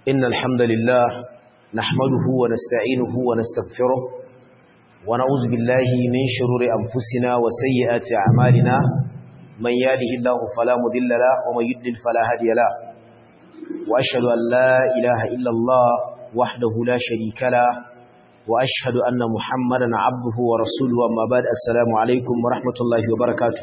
إن الحمد لله نحمده ونستعينه ونستغفره ونعوذ بالله من شرور أنفسنا وسيئات أعمالنا من يهده الله فلا مضل له ومن يضلل فلا هادي له وأشهد أن لا إله إلا الله وحده لا شريك له وأشهد أن محمدا عبده ورسوله أما بعد السلام عليكم ورحمة الله وبركاته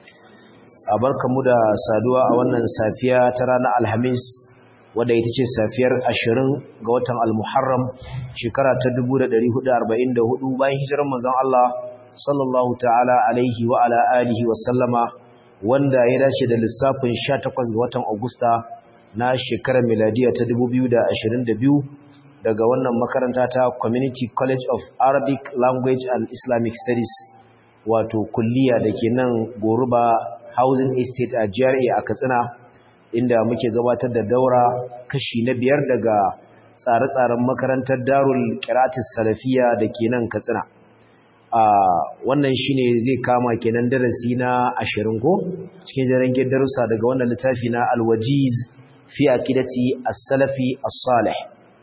أبركم دا سادوا أولا سافيا ترانا الحميس wadda ita ce safiyar ashirin ga watan al-muharram shekara ta 1444 bayan hijirar manzon Allah sallallahu ta'ala alaihi wa ala alihi wa sallama wanda ya dace da lissafin 18 ga watan Agusta na shekarar miladiya ta 2022 daga wannan makaranta ta Community College of Arabic Language and Islamic Studies wato kulliya da ke nan Goruba Housing Estate a GRA a Katsina inda muke gabatar da daura kashi na biyar daga tsare-tsaren makarantar darul kiratis salafiya da ke nan katsina a wannan shine zai kama kenan darasi na ashirin ko cikin jarangen darussa daga wannan littafi na alwajiz fi aqidati as-salafi as-salih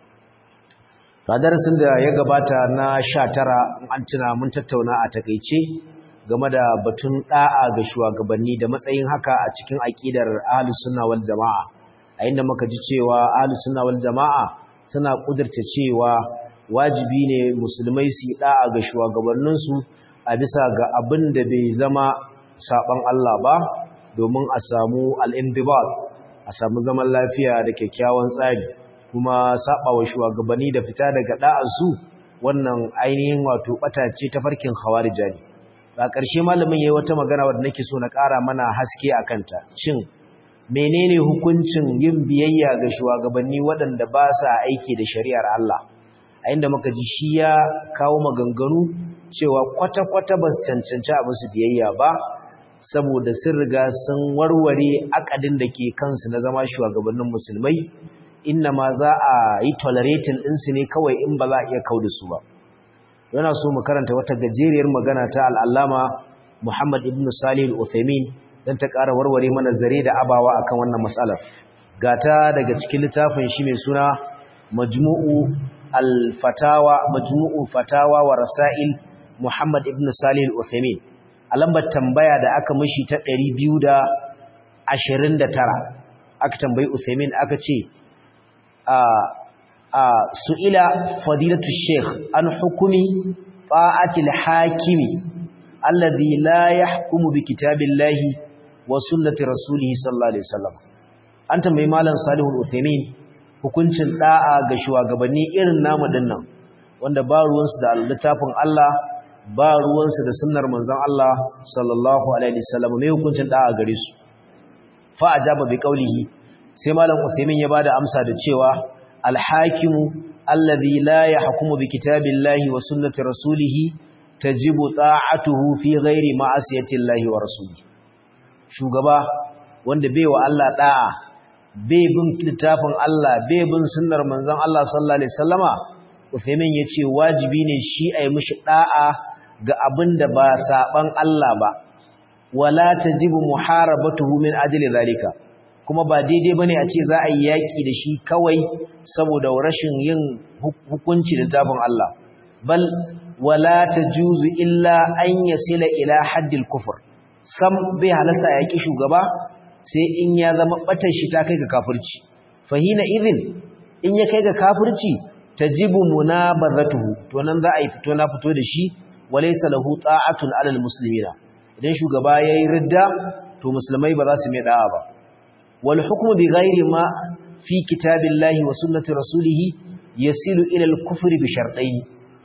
a darasin da ya gabata na sha tara an tuna mun tattauna a takeice game da batun da'a ga shugabanni da matsayin haka a cikin aqidar ahlus sunna wal jamaa a inda muka ji cewa ahlus sunna wal jamaa suna kudurta cewa wajibi ne musulmai su yi da'a ga shugabannin su a bisa ga abin da bai zama saban Allah ba domin a samu al-indibat a samu zaman lafiya da kyakkyawan tsari kuma sabawa shugabanni da fita daga da'ar su wannan ainihin wato batace ta farkin khawarijani a ƙarshe malamin yayi wata magana wadda nake so na ƙara mana haske a kanta shin menene hukuncin yin biyayya ga shugabanni waɗanda ba sa aiki da shari'ar Allah a inda muka ji shi ya kawo maganganu cewa kwata-kwata ba su cancanci a musu biyayya ba saboda sun riga sun warware akadin da ke kansu na zama shugabannin musulmai inna ma za a yi tolerating ɗinsu ne kawai in ba za a iya kau da su ba yana so mu karanta wata gajeriyar magana ta al'allama Muhammad ibn Salih al-Uthaymin don ta ƙara warware mana zare da abawa akan wannan matsalar. Gata daga cikin littafin shi mai suna Majmu'u al-Fatawa Majmu'u Fatawa wa Rasail Muhammad ibn Salih al-Uthaymin. A lambar tambaya da aka mishi ta 229 aka tambayi Uthaymin aka ce a su'ila fadilatu sheikh an hukumi fa'atil hakimi alladhi la yahkumu bi kitabillahi wa sunnati rasulihi sallallahu alaihi wasallam an tambayi malam salihu al-uthaymin hukuncin da'a ga shugabanni irin namu dinnan wanda ba ruwansu da littafin Allah ba ruwansu da sunnar manzon Allah sallallahu alaihi wasallam mai hukuncin da'a gare su fa ajaba bi qawlihi sai malam uthaymin ya bada amsa da cewa الحاكم الذي لا يحكم بكتاب الله وسنة رسوله تجب طاعته في غير معصية الله ورسوله shugaba wanda bai wa Allah da'a bai bin littafin Allah bai bin sunnar manzon Allah sallallahu alaihi wasallama Uthaymin yace wajibi ne shi ayi mishi da'a ga abinda ba saban Allah ba wala tajibu muharabatuhu min ajli zalika kuma ba daidai bane a ce za a yi yaki da shi kawai saboda rashin yin hukunci da tafin Allah bal wala tajuzu illa an yasila ila haddil kufr sam bai halarta a yaki shugaba sai in ya zama batar shi ta kai ga kafirci fahina idin in ya kai ga kafirci tajibu munabazatuhu to nan za a yi fito na fito da shi walaysa lahu ta'atun alal muslimina idan shugaba yayi ridda to musulmai ba za su mai da'a ba والحكم بغير ما في كتاب الله وسنة رسوله يصل إلى الكفر بشرطين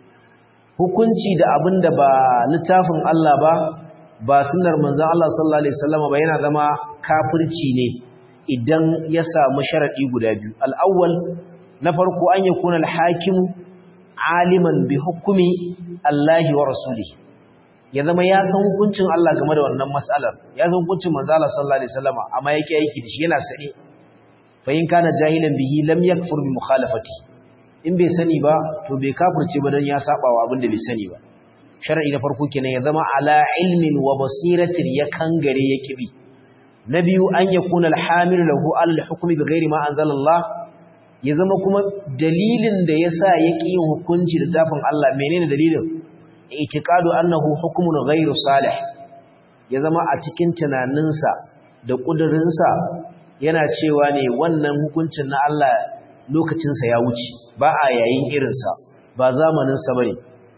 hukunci da abin da ba littafin Allah ba ba sunnar manzon Allah sallallahu alaihi wasallam ba yana zama kafirci ne idan ya samu sharadi guda biyu al-awwal na farko an yakuna al-hakim aliman bi hukmi Allah wa rasulihi ya zama ya san hukuncin Allah game da wannan mas'alar ya san hukuncin manzo Allah sallallahu alaihi wasallam amma yake aiki da shi yana sani fa in kana jahilan bihi lam yakfur bi mukhalafati in bai sani ba to bai kafirce ba dan ya saba wa abin da bai sani ba shar'i na farko kenan ya zama ala ilmin wa basiratin ya kangare ya kibi na biyu an yakuna alhamil lahu al hukmi bi ghairi ma anzala Allah ya zama kuma dalilin da yasa ya ƙi yin hukunci da tafin Allah menene dalilin itiqadu annahu hukmun ghairu salih ya zama a cikin tunaninsa da ƙudurinsa yana cewa ne wannan hukuncin na Allah lokacinsa ya wuce ba a yayin irinsa ba zamaninsa bane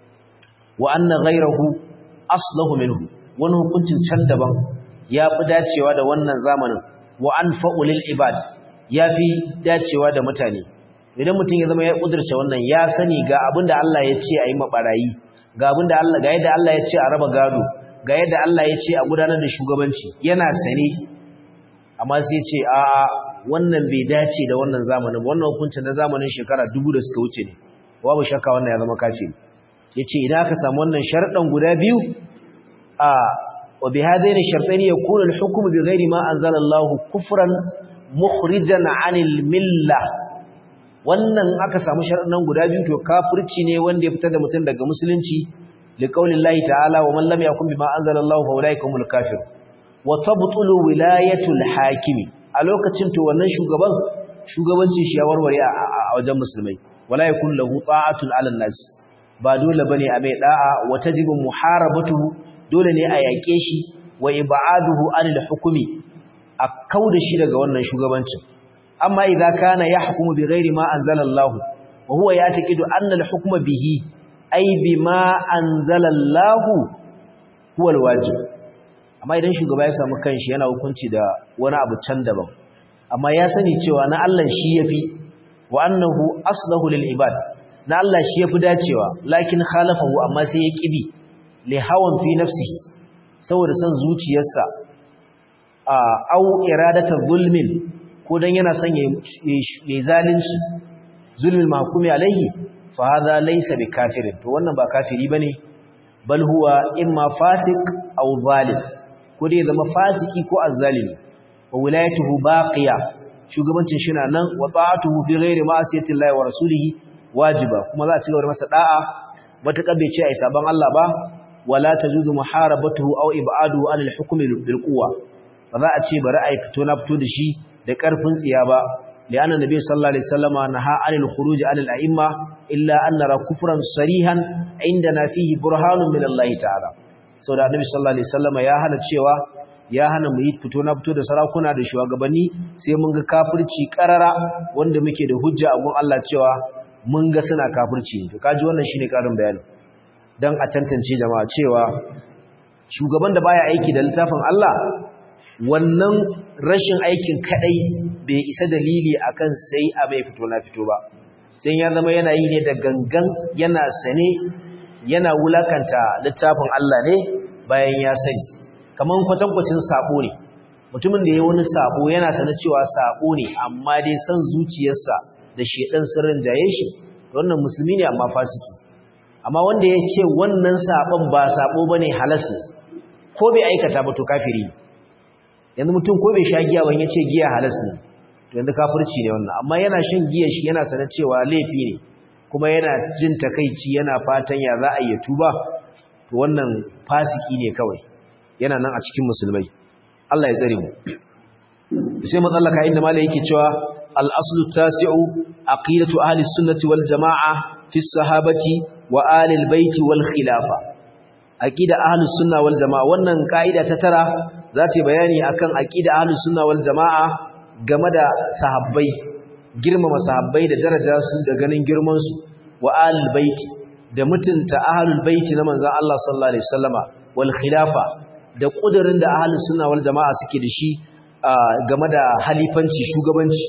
wa anna ghayrahu aslahu minhu wani hukuncin can daban ya fi dacewa da wannan zamanin wa anfa'u lil ibad ya fi dacewa da mutane idan mutum ya zama ya kudurce wannan ya sani ga abinda Allah ya ce a yi mabarayi ga abinda Allah ga yadda Allah ya ce a raba gado ga yadda Allah ya ce a gudanar da shugabanci yana sane amma sai ce a wannan bai dace da wannan zamanin wannan hukuncin na zamanin shekara dubu da suka wuce ne babu shakka wannan ya zama kafiri yace idan aka samu wannan sharɗan guda biyu a wa bi hadain shartaini yakunu al-hukmu bi ghairi ma anzala Allah kufran mukhrijan 'anil milla wannan aka samu sharɗan guda biyu to kafirci ne wanda ya fitar da mutum daga musulunci liqaulillahi ta'ala wa man lam yakun bima anzala Allah fa ulaika humul kafirun wa tabtulu wilayatul hakimi a lokacin to wannan shugaban shugabancin shi ya warware a wajen musulmai wala yakun lahu ta'atun 'alan nas ba dole bane a mai da'a wa tajibu muharabatuhu dole ne a yake shi wa ib'aduhu 'anil hukmi a kauda shi daga wannan shugabancin amma idza kana yahkumu bighairi ma anzala Allah wa huwa ya'taqidu anna al-hukma bihi ay bima anzala Allah huwa al-wajib amma idan shugaba ya samu kanshi yana hukunci da wani abu can daban amma ya sani cewa na Allah shi yafi wa annahu aslahu lil ibad na Allah shi yafi dacewa lakin khalafahu amma sai ya kibi li hawan fi nafsihi saboda son zuciyarsa a au iradata zulmin ko dan yana son ya zalunci zulmin mahkumi alaihi fa hadha laysa bikafirin to wannan ba kafiri bane bal huwa imma fasik aw zalim ko dai zama fasiki ko azzalimi wa wilayatuhu baqiya shugabancin shi na nan wa ta'atuhu fi ghairi ma'asiyati Allah wa rasulihi wajiba kuma za a cigaba da masa da'a matakar bai ce ai saban Allah ba wala tajuzu muharabatuhu aw ib'aduhu an al-hukmi bil quwwa ba za a ce bari ai fito na fito da shi da karfin tsiya ba li'anna nabi sallallahu alaihi wasallama naha anil khuruj anil a'imma illa an nara kufran sarihan indana fihi burhanun min Allah ta'ala sau da annabi sallallahu alaihi wasallam ya hana cewa ya hana mu yi fito na fito da sarakuna da shugabanni sai mun ga kafirci karara wanda muke da hujja a gun Allah cewa mun ga suna kafirci to kaji wannan shine karin bayani dan a tantance jama'a cewa shugaban da baya aiki da littafin Allah wannan rashin aikin kadai bai isa dalili akan sai a mai fito na fito ba sai ya zama yana yi ne da gangan yana sane yana wulakanta littafin Allah ne bayan ya sani kaman kwatankwacin sabo ne mutumin da ya wani sabo yana sanar cewa sabo ne amma dai san zuciyarsa da shedan sirrin jaye shi wannan musulmi ne amma fasiki amma wanda ya ce wannan sabon ba sabo bane halas ne ko bai aikata ba to kafiri ne yanzu mutum ko bai sha giya ban ya ce giya halas ne to yanzu kafirci ne wannan amma yana shan giya shi yana sanar cewa laifi ne kuma yana jin takaici yana fatan ya za a yi tuba to wannan fasiki ne kawai yana nan a cikin musulmai Allah ya tsare mu sai matsalaka inda malai yake cewa al-aslu tasi'u aqidatu ahli sunnati wal jamaa fi sahabati wa ahli al-bait wal khilafa aqida ahli sunna wal jamaa wannan kaida ta tara za ta bayani akan aqida ahli sunna wal jamaa game da sahabbai girmama sahabbai da daraja su da ganin girman su wa ahlul baiti da mutunta ahlul baiti na manzon Allah sallallahu alaihi wasallama wal khilafa da kudirin da ahlus sunna wal jamaa suke da shi game da halifanci shugabanci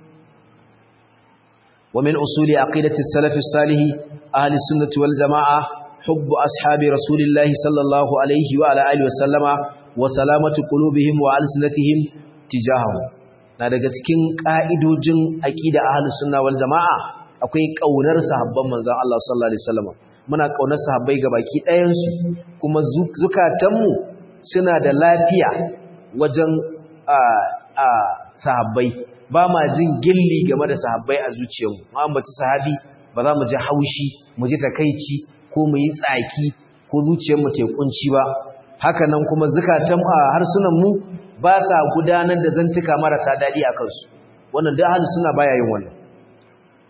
wa min usuli aqidati salaf salih ahli sunnati wal jamaa hubb ashabi rasulillahi sallallahu alaihi wa ala alihi wasallama wa salamatu qulubihim wa alsinatihim tijahahu na daga cikin ka'idojin aqida ahlus sunna wal jamaa akwai kaunar sahabban manzon Allah sallallahu alaihi wasallam muna kaunar sahabbai gabaki ɗayan su kuma zukatanmu suna da lafiya wajen a a sahabbai ba ma jin gilli game da sahabbai a zuciyarmu mu ambaci sahabi ba za mu ji haushi mu ji takeici ko mu yi tsaki ko zuciyarmu ta kunci ba haka nan kuma zukatan a harsunan mu ba sa gudanar da zantuka marasa daɗi a kansu wannan da ahlus sunna baya yin wannan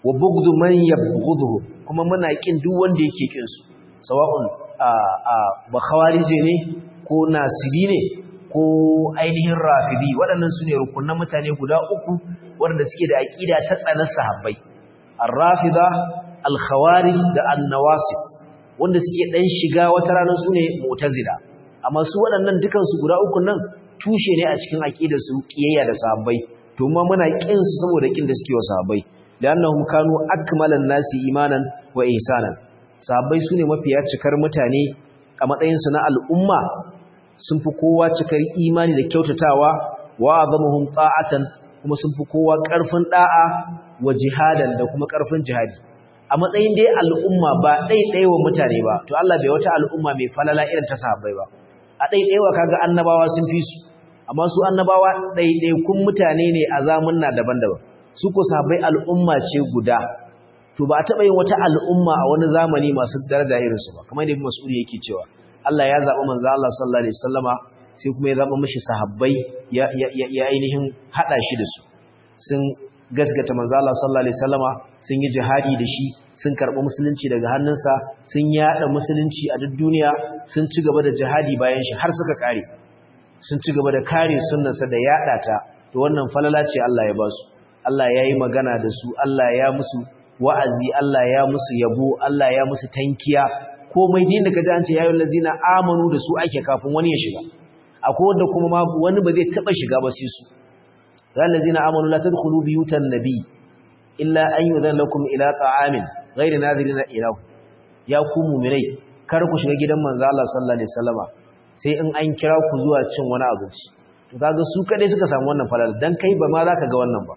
wa bughdu man yabghudhu kuma muna kin duk wanda yake kin su sawa'un a a ba khawarije ne ko nasibi ne ko ainihin rafidi waɗannan su ne rukunan mutane guda uku waɗanda suke da aƙida ta tsanar sahabbai ar-rafida al-khawarij da an-nawasib wanda suke dan shiga wata rana su ne mu'tazila amma su waɗannan dukan su guda uku nan tushe ne a cikin aqidar su kiyayya da sahabbai to ma muna kin su saboda kin da suke wa sahabbai lannahum kanu akmalan nasi imanan wa ihsanan sahabbai su ne mafiya cikar mutane a matsayin su na al'umma sun fi kowa cikar imani da kyautatawa wa azamuhum ta'atan kuma sun fi kowa ƙarfin da'a wa jihadan da kuma ƙarfin jihadi a matsayin dai al'umma ba ɗaiɗaiwa wa mutane ba to Allah bai wata al'umma mai falala irin ta sahabbai ba a ɗaiɗaiwa kaga annabawa sun fi su amma su annabawa ɗaiɗaikun mutane ne a zamunna daban-daban su ko sahabbai al'umma ce guda to ba a taɓa yin wata al'umma a wani zamani masu daraja irinsu ba kamar yadda Mas'ud yake cewa Allah ya zaɓi manzo Allah sallallahu alaihi wasallama sai kuma ya zaɓa mishi sahabbai ya ya ainihin hada shi da su sun gaskata manzo Allah sallallahu alaihi wasallama sun yi jihadi da shi sun karɓi musulunci daga hannunsa sun yada musulunci a duk duniya sun ci gaba da jihadi bayan shi har suka kare sun ci gaba da kare sunnarsa da yada ta to wannan falala ce Allah ya ba su Allah ya yi magana da su Allah ya musu wa'azi Allah ya musu yabo Allah ya musu tankiya komai din da kaji an ce yayin lazina amanu da su ake kafin wani ya shiga akwai wanda kuma ma wani ba zai taba shiga ba sai su ran lazina amanu la tadkhulu biyutan nabi illa an yudan lakum ila ta'amin ghairi nadirina ilahu ya ku mu'minai kar ku shiga gidan manzo Allah sallallahu alaihi wasallama sai in an kira ku zuwa cin wani abinci to kaga su kadai suka samu wannan falal dan kai ba ma zaka ga wannan ba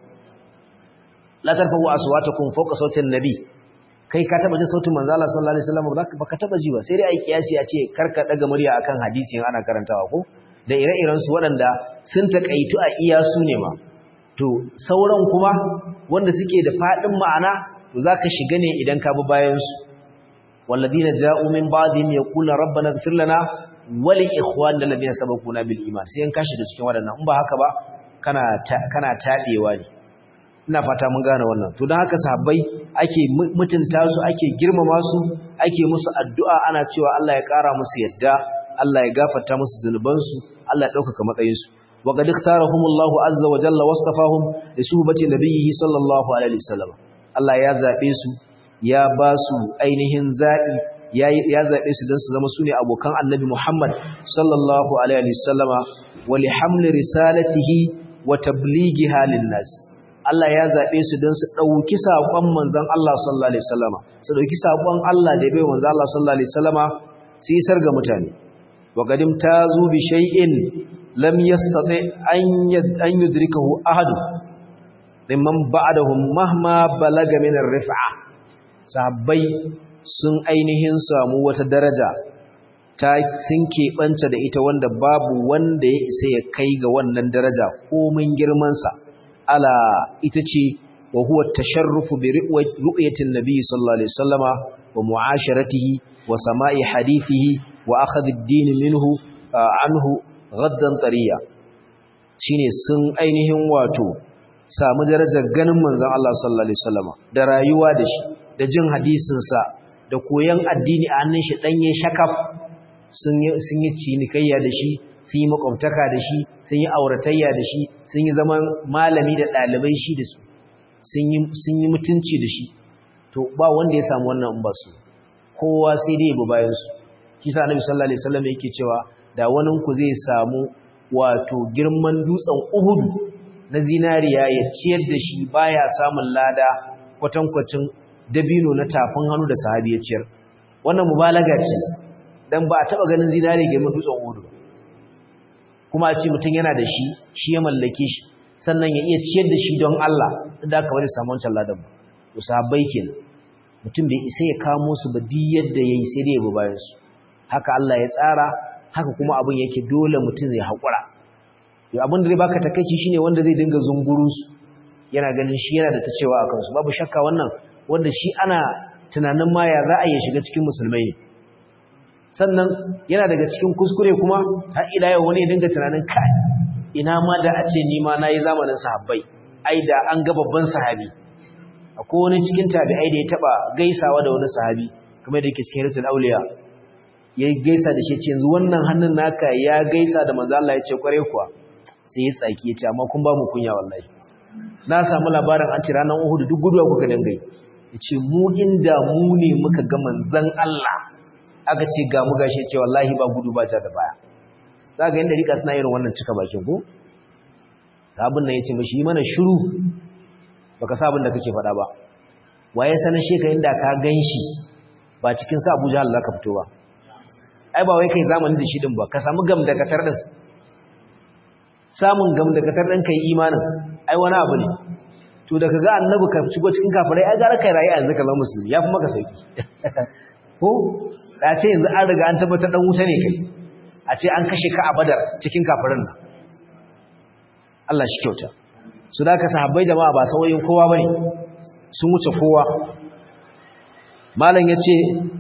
la tarfa'u aswatakum fawqa sautin nabi kai ka taba jin sautin manzo Allah sallallahu alaihi wasallam baka taba ji ba sai dai ai kiyasi a ce karka daga murya akan hadisin ana karantawa ko da ire-iren su waɗanda sun takaitu a iya su ne ma to sauran kuma wanda suke da fadin ma'ana to zaka shiga ne idan ka bi bayan su walladina ja'u min ba'dihim yaquluna rabbana ighfir lana wa li ikhwanina alladhina sabaquna bil iman sai an kashi da cikin waɗannan in ba haka ba kana kana tabewa ne ina fata mun gane wannan to don haka sahabbai ake mutunta su ake girmama su ake musu addu'a ana cewa Allah ya ƙara musu yadda Allah ya gafarta musu zunubansu Allah ya ɗaukaka matsayinsu wa qad ikhtarahumullahu azza wa jalla wasfahum li suhbati nabiyhi sallallahu alaihi wasallam Allah ya zabe su ya ba su ainihin zabi ya ya zabe su dan su zama sune abokan annabi Muhammad sallallahu alaihi wasallama wa li hamli risalatihi wa tablighiha lin nas Allah ya zaɓe su don su ɗauki saƙon manzan Allah sallallahu Alaihi wasallama su ɗauki saƙon Allah da bai manzan Allah sallallahu Alaihi wasallama su yi sarga mutane wa gadim ta zu bi shay'in lam yastati an yudrikahu ahad mimman ba'dahum mahma balaga min ar-rif'a sahabbai sun ainihin samu wata daraja ta sun keɓanta da ita wanda babu wanda ya isa ya kai ga wannan daraja komin girmansa ala ita ce wa huwa tasharrufu bi ru'yatin nabiy sallallahu alaihi wasallama wa mu'asharatihi wa sama'i hadithihi wa akhadh ad-din minhu anhu ghaddan tariya shine sun ainihin wato samu darajar ganin manzon Allah sallallahu alaihi wasallama da rayuwa da shi da jin hadisin sa da koyan addini a hannun shi danye shakaf sun yi sun yi cinikayya da shi sun yi makwabtaka da shi sun yi auratayya da shi sun yi zaman malami da ɗalibai shi da su sun yi mutunci da shi to ba wanda ya samu wannan in ba su kowa sai dai bu bayan su shi sa annabi sallallahu alaihi wasallam yake cewa da wani ku zai samu wato girman dutsen Uhud na zinariya ya ciyar da shi baya samun lada kwatankwacin dabino na tafin hannu da sahabi ya ciyar wannan mubalaga ce dan ba a taba ganin zinari girman dutsen Uhud ba kuma a ce mutum yana da shi shi ya mallake shi sannan ya iya ciyar da shi don Allah da aka bari samu wancan ladan ba to sahabbai kenan mutum bai isa ya kamo su ba duk yadda yayi sai dai ya bi bayan su haka Allah ya tsara haka kuma abin yake dole mutum zai haƙura yau abin da zai baka takaici shine wanda zai dinga zunguru su yana ganin shi yana da ta cewa a kansu babu shakka wannan wanda shi ana tunanin ma ya za a iya shiga cikin musulmai ne sannan yana daga cikin kuskure kuma har ila yau wani ya dinga tunanin kai ina ma da a ce ni ma nayi zamanin sahabbai ai da an ga babban sahabi akwai wani cikin tabi'ai da ya taba gaisawa da wani sahabi kamar da yake cikin hiratul auliya ya gaisa da shi ce yanzu wannan hannun naka ya gaisa da manzo Allah ya ce kware kuwa sai ya tsaki ya ce amma kun ba mu kunya wallahi na samu labarin an ce ranar Uhud duk guduwa kuka dinga yi yace mu inda mu ne muka ga manzon Allah aka ce ga mu gashi ce wallahi ba gudu ba ja da baya zaka yanda rika suna irin wannan cika bakin ko sabon nan yace mishi mana shiru baka sabon da kake faɗa ba waye sanin sheka inda ka ganshi ba cikin sa Abuja Allah ka fito ba ai ba wai kai zamani da shi din ba ka samu gam da katar din samun gam da katar din kai imanin ai wani abu ne to da kaga annabi ka shigo cikin kafirai ai gara kai rayi yanzu ka zama musulmi yafi maka sauki ko da ce yanzu an riga an tabbatar dan wuta ne kai a ce an kashe ka a badar cikin kafirin nan Allah shi kyauta su da ka sahabbai jama'a ba sauyin kowa bane sun wuce kowa malam yace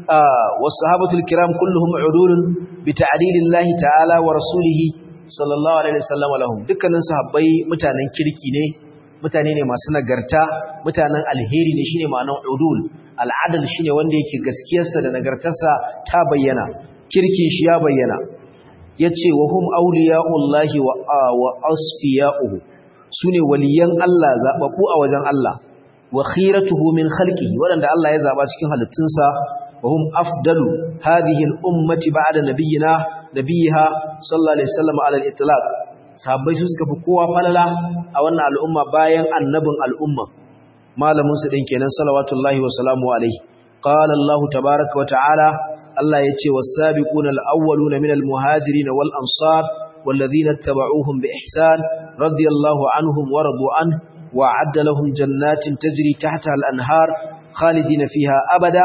was sahabatul kiram kulluhum udulun bi ta'dilillahi ta'ala wa rasulihi sallallahu alaihi wasallam lahum dukkanin sahabbai mutanen kirki ne mutane ne masu nagarta mutanen alheri ne shine ma'anar udul al'adal shine wanda yake gaskiyarsa da nagartarsa ta bayyana kirkin shi ya bayyana yace wa hum awliya'ullahi wa wa asfiya'uhu sune waliyan Allah zababbu a wajen Allah wa khiratuhu min khalqihi wadanda Allah ya zaba cikin halittunsa wa hum afdalu hadhihi al-ummati ba'da nabiyyina nabiyha sallallahu alaihi wasallam ala al-itlaq sahabbai su suka fi kowa falala a wannan al'umma bayan annabin al'umma malamin su din kenan salawatullahi wa salamu alaihi qala Allah tabaaraka wa ta'ala Allah yace was-sabiquna al-awwaluna minal muhajirin wal ansar والذين اتبعوهم بإحسان رضي الله عنهم ورضوا عنه وأعد لهم جنات تجري تحتها الأنهار خالدين فيها أبدا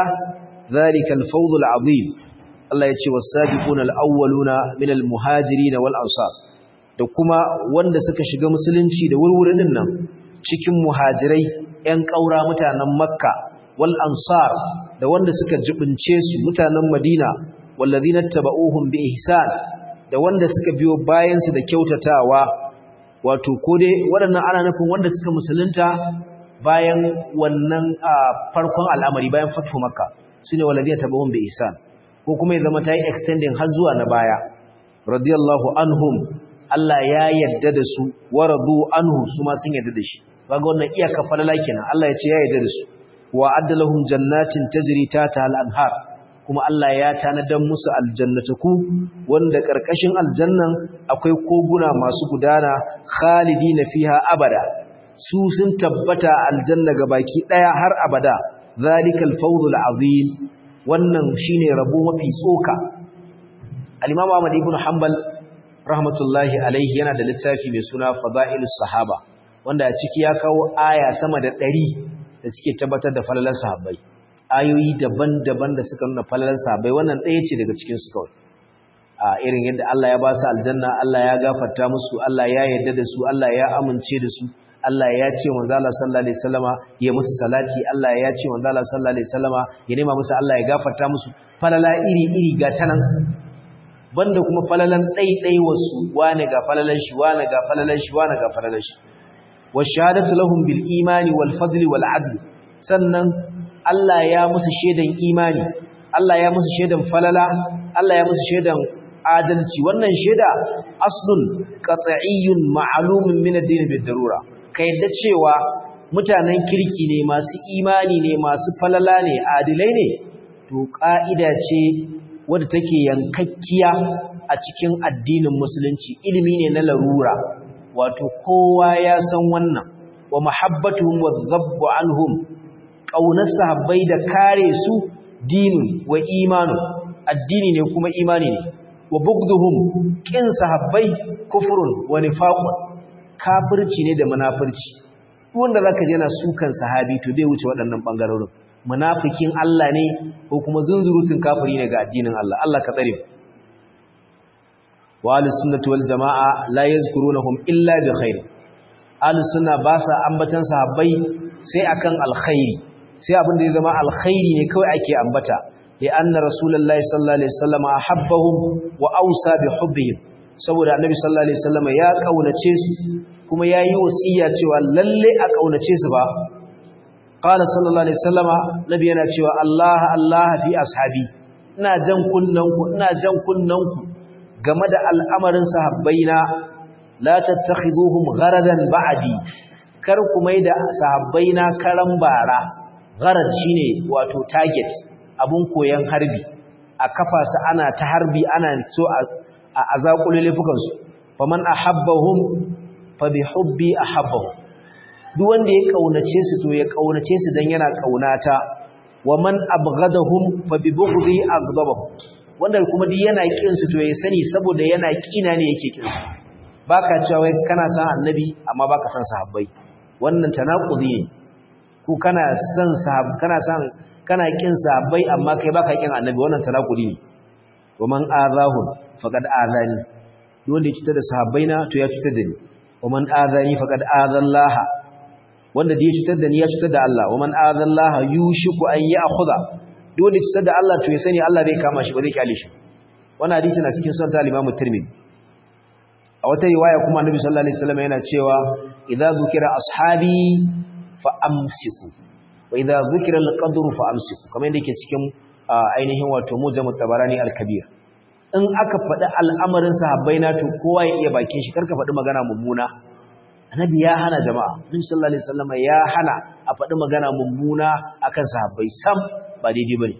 ذلك الفوض العظيم الله يتشي والسابقون الأولون من المهاجرين والأنصار da kuma wanda suka shiga musulunci da wurwurin nan cikin muhajirai ƴan ƙaura mutanen makka wal ansar da wanda suka jibince su mutanen madina wallazina tabauhum bi ihsan da wanda suka biyo bayan su da kyautatawa wato ko dai waɗannan ana nufin wanda suka musulunta bayan wannan farkon al'amari bayan fatu makka su ne waladiya tabahun bai isan ko kuma ya zama ta yi extending har zuwa na baya radiyallahu anhum Allah ya yadda da su wa radu anhu su ma sun yadda da shi kaga wannan iyaka falala kenan Allah ya ce ya yadda da su wa addalahum jannatin tajri tata al-anhar kuma Allah ya tanadar musu aljannataku wanda ƙarƙashin aljannan akwai koguna masu gudana khalidina fiha abada su sun tabbata aljanna baki daya har abada zalikal fawzul azim wannan shine rabo mafi tsoka al-imam Ahmad ibn Hanbal rahmatullahi alaihi yana da littafi mai suna fadailus sahaba wanda a ciki ya kawo aya sama da 100 da suke tabbatar da falalar sahabbai ayoyi daban-daban da suka nuna falalar sahabbai wannan ɗaya ce daga cikin su kawai a irin yadda Allah ya ba su aljanna Allah ya gafarta musu Allah ya yarda da su Allah ya amince da su Allah ya ce manzo Allah sallallahu alaihi wasallama ya musu salati Allah ya ce manzo Allah sallallahu alaihi wasallama ya nema musu Allah ya gafarta musu falala iri-iri ga tanan banda kuma falalan ɗaiɗai wasu wane ga falalan shi wane ga falalan shi wane ga falalan shi wa shahadatu lahum bil imani wal fadli wal adl sannan Allah ya musu shedan imani Allah ya musu shedan falala Allah ya musu shedan adalci wannan sheda aslun qat'iyyun ma'lumun min ad-din bid darura kai da cewa mutanen kirki ne masu imani ne masu falala ne adilai ne to ka'ida ce wadda take yankakkiya a cikin addinin musulunci ilimi ne na larura wato kowa ya san wannan wa mahabbatuhum wa dhabbu anhum ƙaunar sahabbai da kare su dinin wa imanu addini ne kuma imani ne wa bugduhum kin sahabbai kufrun wa nifaqun kafirci ne da munafirci wanda zaka je na sukan sahabi to bai wuce waɗannan bangarorin munafikin Allah ne ko kuma zunzurutun kafiri ne ga addinin Allah Allah ka tsare wa ahlus sunnati wal jamaa la yazkurunahum illa bi khair ahlus sunna ba sa ambatan sahabbai sai akan alkhairi sai abin da ya zama alkhairi ne kawai ake ambata li anna rasulullahi sallallahu alaihi wasallam ahabbahum wa awsa bi hubbihim saboda annabi sallallahu alaihi wasallam ya kaunace su kuma yayi wasiya cewa lalle a kaunace su ba qala sallallahu alaihi wasallama nabi yana cewa Allah Allah fi ashabi ina jan kunnanku ina jan kunnanku game da al'amarin sahabbaina la tattakhiduhum gharadan ba'di kar ku mai da sahabbaina karan bara gharad shine wato target abun koyan harbi a kafa su ana ta harbi ana so a azakule laifukan su faman ahabbahum fa bi hubbi ahabbahum duk wanda ya kaunace su to ya kaunace su dan yana kaunata wa man abghadahum fa bi bughdi aghdabahum wanda kuma duk yana kin su to ya sani saboda yana kina ne yake kin su baka cewa wai kana san annabi amma baka san sahabbai wannan tanakudi ne ko kana san sahab kana san kana kin sahabbai amma kai baka kin annabi wannan tanakudi ne wa man azahu faqad azani duk wanda ya cutar da sahabbaina to ya cutar da ni wa man azani faqad azallaha wanda da ya cutar da ni ya cutar da Allah wa man azallaha yushiku an ya'khudha duk wanda cutar da Allah to ya sani Allah zai kama shi ba zai kyale shi wannan hadisi na cikin sunan al-Imam Tirmidhi a wata riwaya kuma Annabi sallallahu alaihi wasallam yana cewa idza zukira ashabi fa amsiku wa idza zukira al-qadru fa amsiku kamar yadda yake cikin ainihin wato mujam tabarani al-kabir in aka faɗi al'amarin sahabbai na to kowa ya iya bakin shi karka faɗi magana mummuna annabi ya hana jama'a annabi sallallahu alaihi wasallam ya hana a faɗi magana mummuna akan sahabbai sam ba daidai bane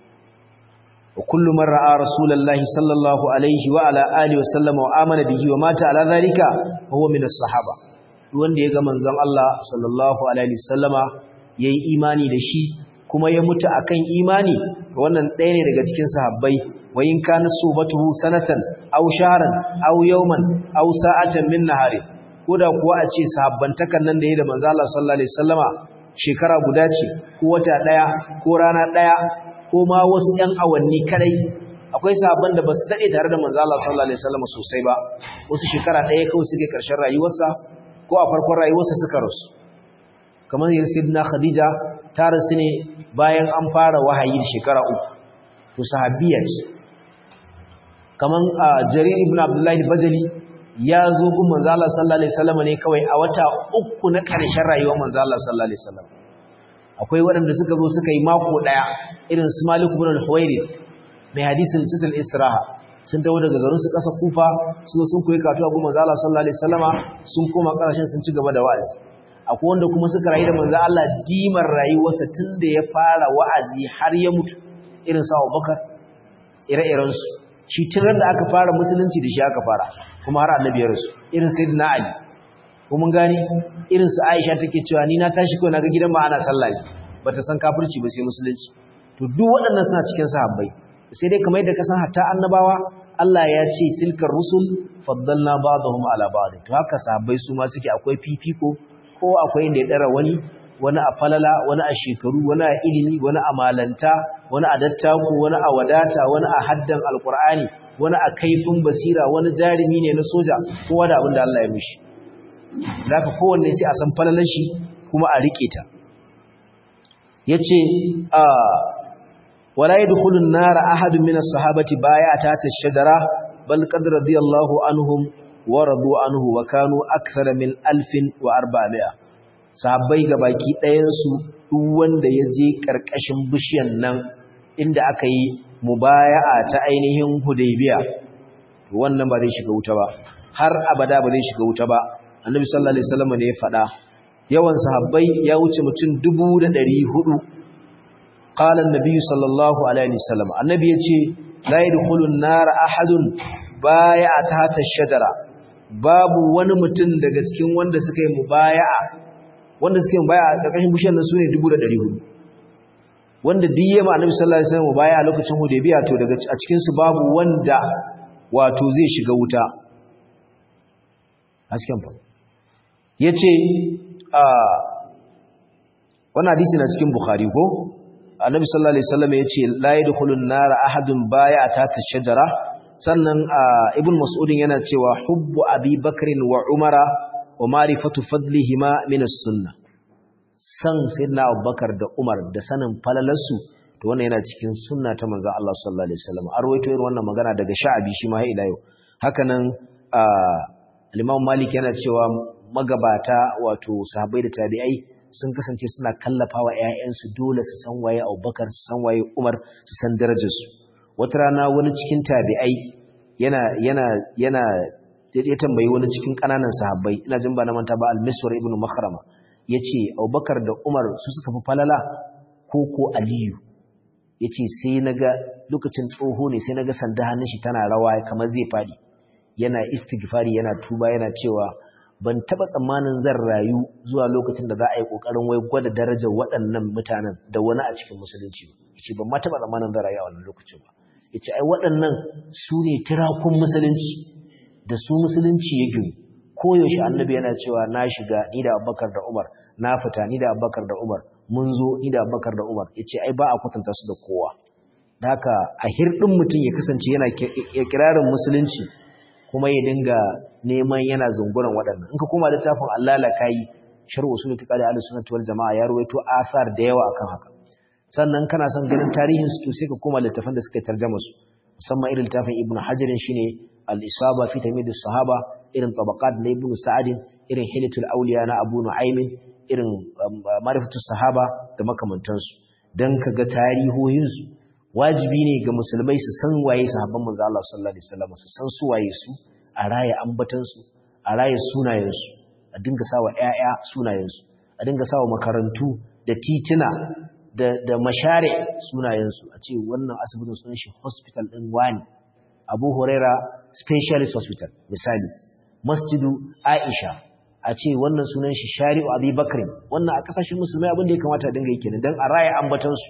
wa kullu man ra'a rasulullahi sallallahu alaihi wa ala alihi wasallam wa amana bihi wa mata ala zalika huwa min as-sahaba duk wanda ya ga manzon Allah sallallahu alaihi wasallama yayi imani da shi kuma ya mutu akan imani wannan ɗaya ne daga cikin sahabbai wa in kana subatuhu sanatan aw shahran aw yawman aw sa'atan min nahari koda kuwa a ce sahabbantakan nan da yayi da manzo Allah sallallahu alaihi wasallama shekara guda ce ko wata daya ko rana daya ko ma wasu ɗan awanni kadai akwai sahabban da basu dade tare da manzo Allah sallallahu alaihi wasallama sosai ba wasu shekara daya kawai suke karshen rayuwarsa ko a farkon rayuwarsa suka rasu kamar yin sayyidina Khadija ta rasu ne bayan an fara wahayi da shekara uku to sahabbiya ce kamar Jarir ibn Abdullah Bajali ya zo gun manzo Allah sallallahu alaihi wasallam ne kawai a wata uku na ƙarshen rayuwar manzo Allah sallallahu alaihi wasallam akwai waɗanda suka zo suka yi mako daya irin su Malik ibn al-Huwairith mai hadisin situl Israha sun dawo daga garin su ƙasa Kufa sun sun koyi karatu a gun manzo Allah sallallahu alaihi wasallama sun koma ƙarshen sun ci gaba da wa'azi akwai wanda kuma suka rayu da manzo Allah dimar rayuwarsa tunda ya fara wa'azi har ya mutu irin sa Abubakar ire-iren su shi tun da aka fara musulunci da shi aka fara kuma har annabi ya rasu irin sayyidina ali ko mun gani irin su aisha take cewa ni na tashi ko naga gidan ma ana sallah ne bata san kafirci ba sai musulunci to duk waɗannan suna cikin sahabbai sai dai kamar yadda ka san hatta annabawa Allah ya ce tilkar rusul faddalna ba'dahum ala ba'd to haka sahabbai su ma suke akwai fifiko ko akwai inda ya dara wani wani a falala wani a shekaru wani a ilimi wani a malanta wani a dattaku wani a wadata wani a haddan alkur'ani wani a kaifin basira wani jarumi ne na soja kowa da abin da Allah ya mishi zaka kowanne sai a san falalar shi kuma a rike ta yace a wala yadkhulu an-nar ahadun min as-sahabati bay'ata ash-shajara bal qad radiyallahu anhum wa radu anhu wa kanu akthara min 1400 sahabbai baki ɗayan su duk wanda ya je karkashin bishiyan nan inda aka yi mubaya'a ta ainihin hudaybiya wannan ba zai shiga wuta ba har abada ba zai shiga wuta ba annabi sallallahu alaihi wasallam ne ya faɗa yawan sahabbai ya wuce mutum 1400 qala annabi sallallahu alaihi wasallam annabi yace la yadkhulun nar ahadun bai'a tahta shajara babu wani mutum daga cikin wanda suka yi mubaya'a wanda suka yi mubaya'a karkashin bishiyar nan sune 1400 wanda duk yema annabi sallallahu alaihi wasallam mubaya'a lokacin hudaybiya to daga a cikin su babu wanda wato zai shiga wuta hasken fa yace a wannan hadisi na cikin bukhari ko annabi sallallahu alaihi wasallam yace la yadkhulun nar ahadun bai'a ta shajara sannan ibn mas'udin yana cewa hubbu abi bakrin wa umara wa ma'rifatu fadlihima min as-sunnah san sayyidina abubakar da umar da sanin falalarsu to wannan yana cikin sunna ta manzon Allah sallallahu alaihi wasallam a rawaito irin wannan magana daga sha'abi shi ma ila yau haka nan al-imam malik yana cewa magabata wato sahabbai da tabi'ai sun kasance suna kallafa wa ‘ya'yansu dole su san waye abubakar su san waye umar su san darajarsu wata rana wani cikin tabi'ai yana yana yana ya tambayi wani cikin ƙananan sahabbai ina jin ba na manta ba al-miswar ibn makhrama yace abubakar da umar su suka fi falala ko ko aliyu yace sai naga lokacin tsoho ne sai naga sanda hannun shi tana rawa kamar zai fadi yana istighfari yana tuba yana cewa ban taba tsammanin zan rayu zuwa lokacin da za a yi kokarin wai gwada darajar waɗannan mutanen da wani a cikin musulunci yace ban ma taba tsammanin zan rayu a wannan lokacin ba yace ai waɗannan su ne tirakun musulunci da su musulunci ya gini koyaushe annabi yana cewa na shiga ni da abubakar da umar na fita ni da abubakar da umar mun zo ni da abubakar da umar yace ai ba a kwatanta su da kowa da haka a hirɗin mutum ya kasance yana kirarin musulunci kuma ya dinga neman yana zunguran waɗannan in ka koma littafin Allah la kai sharh usul tiqadi ahlus sunnah wal jamaa ya ruwaito asar da yawa akan haka sannan kana son ganin tarihin su to sai ka koma littafin da suka tarjama su musamman irin littafin ibnu hajar shine al-isaba fi tamyiz sahaba irin tabaqat na ibnu sa'ad irin hilatul awliya na abu nu'aym irin ma'rifatus sahaba da makamantansu dan kaga tarihohin su wajibi ne ga musulmai su san waye sahabban manzo Allah sallallahu alaihi wasallam su san su waye su a raye ambatan su a raye sunayen su a dinga sawa ƴaƴa sunayen su a dinga sawa makarantu da titina da da mashare sunayen su a ce wannan asibitin sunan shi hospital din wani Abu Huraira specialist hospital misali Masjidu Aisha a ce wannan sunan shi Shari'u Abi Bakr wannan a kasashen musulmai abin da ya kamata a dinga yi kenan dan a raye ambatan su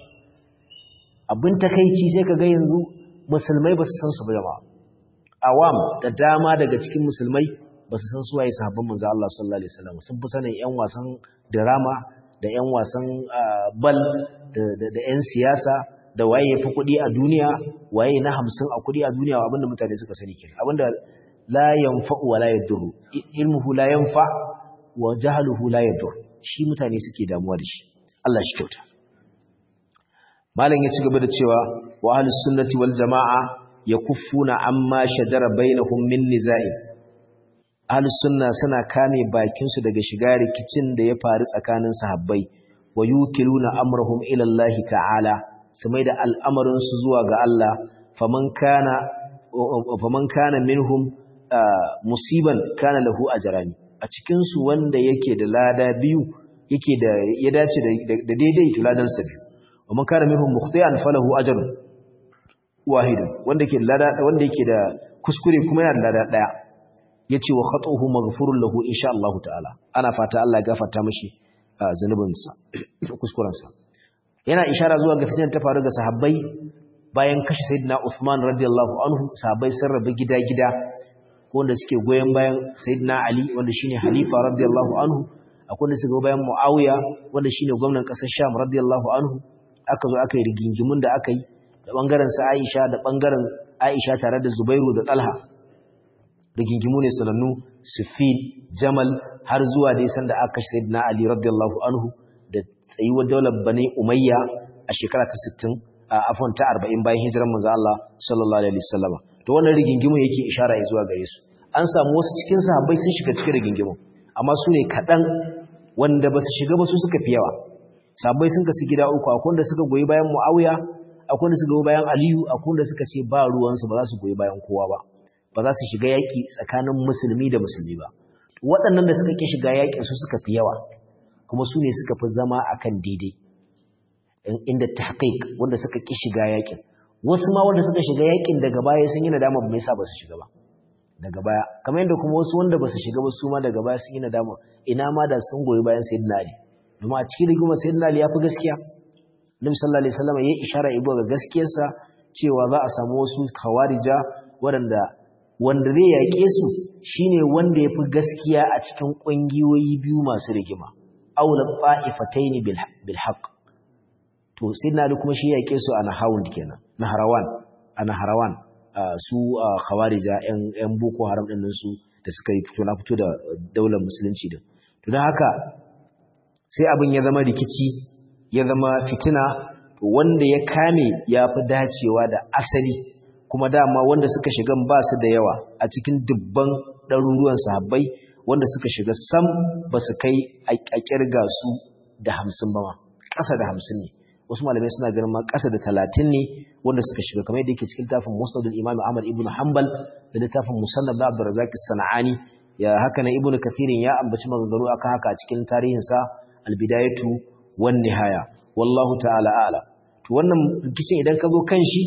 abin takaici sai ka ga yanzu musulmai ba su san su ba jama'a awam da dama daga cikin musulmai ba su san su waye sahabban manzo Allah sallallahu alaihi wasallam sun fi sanin ƴan wasan drama da ƴan wasan bal da da ƴan siyasa da waye yafi kuɗi a duniya waye na 50 a kuɗi a duniya abinda mutane suka sani kenan abinda la yanfa'u wa la yadurru ilmuhu la yanfa wa jahluhu la yadur shi mutane suke damuwa da shi Allah shi kyauta malam ya ci gaba da cewa wa ahlus sunnati wal jamaa yakuffuna amma shajara bainahum min nizai ahlus sunna suna kame bakin su daga shiga rikicin da ya faru tsakanin sahabbai wa yukiluna amrahum ila Allah ta'ala su mai da al'amarin su zuwa ga Allah faman kana faman kana minhum musiban kana lahu ajrani a cikin su wanda yake da lada biyu yake da ya dace da daidai to ladan sa biyu ومن كان منهم مخطئا فله اجر واحد wanda yake lada wanda yake da kuskure kuma yana da lada daya yace wa khatuhu maghfurun lahu insha Allah ta'ala ana fata Allah ya gafarta mishi zanubin sa kuskuren sa yana ishara zuwa ga fitinar ta faru ga sahabbai bayan kashe sayyidina Uthman radiyallahu anhu sahabbai sun rabu gida-gida wanda suke goyen bayan sayyidina Ali wanda shine halifa radiyallahu anhu akwai wanda suke goyen bayan Muawiya wanda shine gwamnatin kasar Sham radiyallahu anhu aka zo aka yi rigingimun da aka yi da ɓangaren sa Aisha da ɓangaren Aisha tare da Zubairu da Talha rigingimu ne sanannu Sufin Jamal har zuwa dai sanda aka kashe Sayyidina Ali radiyallahu anhu da tsayuwar daular Bani Umayya a shekara ta 60 a afon ta 40 bayan hijirar manzo Allah sallallahu alaihi wasallam to wannan rigingimu yake ishara zuwa gare su an samu wasu cikin sahabbai sun shiga cikin rigingimu amma su ne kaɗan wanda ba su shiga ba su suka fi yawa sabai sun kasu gida uku akwai wanda suka goyi bayan Muawiya akwai wanda suka goyi bayan Aliyu akwai wanda suka ce ba ruwansu ba za su goyi bayan kowa ba ba za su shiga yaƙi tsakanin musulmi da musulmi ba waɗannan da suka ki shiga yaƙin su suka fi yawa kuma su ne suka fi zama akan daidai inda tahqiq wanda suka ki shiga yaƙin wasu ma wanda suka shiga yaƙin daga baya sun yi nadama ba me yasa ba su shiga ba daga baya kamar yadda kuma wasu wanda ba su shiga ba su ma daga baya sun yi nadama ina ma da sun goyi bayan sayyidina Ali domin a cikin rigima sayyidina Ali ya fi gaskiya Nabi sallallahu alaihi wasallam ya ishara ibo ga gaskiyarsa cewa za a samu wasu khawarija waɗanda wanda zai yaƙe su shine wanda ya fi gaskiya a cikin ƙungiyoyi biyu masu rigima aula qa'ifatayn bil bil haqq to sayyidina Ali kuma shi yaƙe su a Nahawund kenan Naharawan a Naharawan su khawarija yan yan boko haram din su da suka yi fito na fito da daular musulunci din to dan haka sai abin ya zama rikici ya zama fitina wanda ya kame ya fi dacewa da asali kuma dama wanda suka shiga ba su da yawa a cikin dubban ɗaruruwan sahabbai wanda suka shiga sam ba su kai a ƙirga su da hamsin ba ma ƙasa da hamsin ne wasu malamai suna ganin ma ƙasa da talatin ne wanda suka shiga kamar yadda yake cikin littafin musnadul imam ahmad ibn hanbal da littafin musannad da abdurrazzaq sana'ani ya haka na ibn kathirin ya ambaci maganganu akan haka a cikin tarihinsa albidayatu wan nihaya wallahu ta'ala a'lam to wannan rikicin idan ka zo kan shi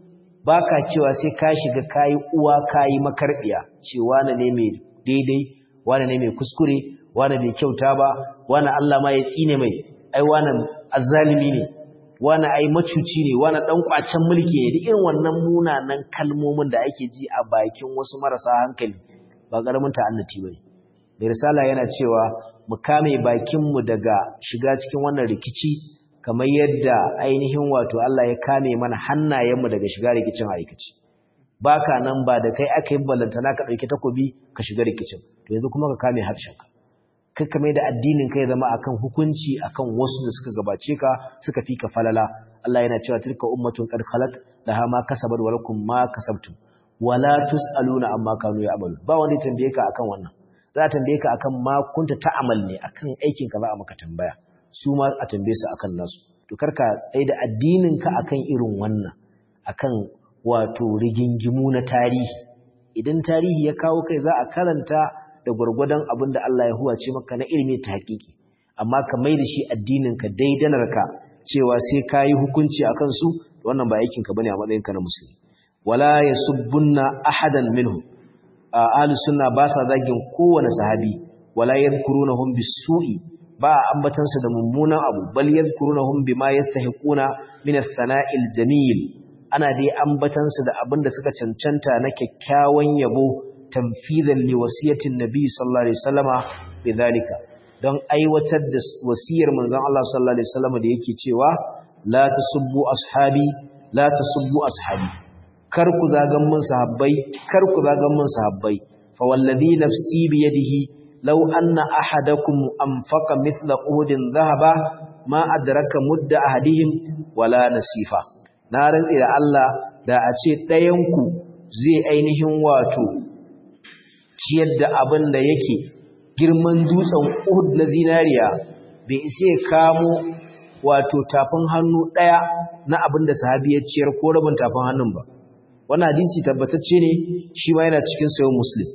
baka cewa sai ka shiga kayi uwa kayi makarbiya ce wane ne mai daidai wane ne mai kuskure wane bai kyauta ba wane Allah ma ya tsine mai ai wane azzalimi ne wane ai macuci ne wane dan kwacen mulki ne duk irin wannan munanan kalmomin da ake ji a bakin wasu marasa hankali ba karamin ta'annati bane mai risala yana cewa mu kame bakin mu daga shiga cikin wannan rikici kamar yadda ainihin wato Allah ya kame mana hannayenmu daga shiga rikicin aikaci baka nan ba da kai aka yi ballantana ka ɗauki takobi ka shiga rikicin to yanzu kuma ka kame harshenka kai kame da addinin kai zama akan hukunci akan wasu da suka gabace ka suka fi ka falala Allah yana cewa tilka ummatun qad khalat laha ma kasabat wa lakum ma kasabtum wala tusaluna amma kanu ya'malu ba wanda ya tambaye ka akan wannan za a tambaye ka akan ma kunta ta'amal ne akan aikin ka za a maka tambaya su ma a tambaye su akan nasu to karka tsaye da addinin ka akan irin wannan akan wato rigingimu na tarihi idan tarihi ya kawo kai za a karanta da gwargwadon abin da Allah ya huwace maka na ilimi ta hakiki amma ka mai da shi addinin ka daidanar ka cewa sai ka yi hukunci akan su wannan ba aikin ka bane a matsayin ka na musulmi wala yasubbunna ahadan minhum ahlus sunna ba sa zagin kowane sahabi wala yadhkurunahum bisu'i ba ambatansa da mummunan abu bal yadhkurunahum bima yastahiquna min as-sana'il jamil ana dai ambatansa da abin da suka cancanta na kyakkyawan yabo tanfidan li wasiyatin nabi sallallahu alaihi wasallama bidhalika don aiwatar da wasiyar manzon Allah sallallahu alaihi wasallama da yake cewa la tasubbu ashabi la tasubbu ashabi kar ku zagan mun sahabbai kar ku zagan mun sahabbai fa wallazi nafsi bi yadihi law anna ahadakum anfaqa mithla uhudin dhahaba ma adraka mudda ahadihim wala nasifa na rantsi da Allah da a ce ɗayan ku zai ainihin wato ciyar da abin da yake girman dutsen Uhud na zinariya bai isa ya kamo wato tafin hannu ɗaya na abin da sahabi ya ciyar ko rabin tafin hannun ba wannan hadisi tabbatacce ne shi ma yana cikin sayo muslim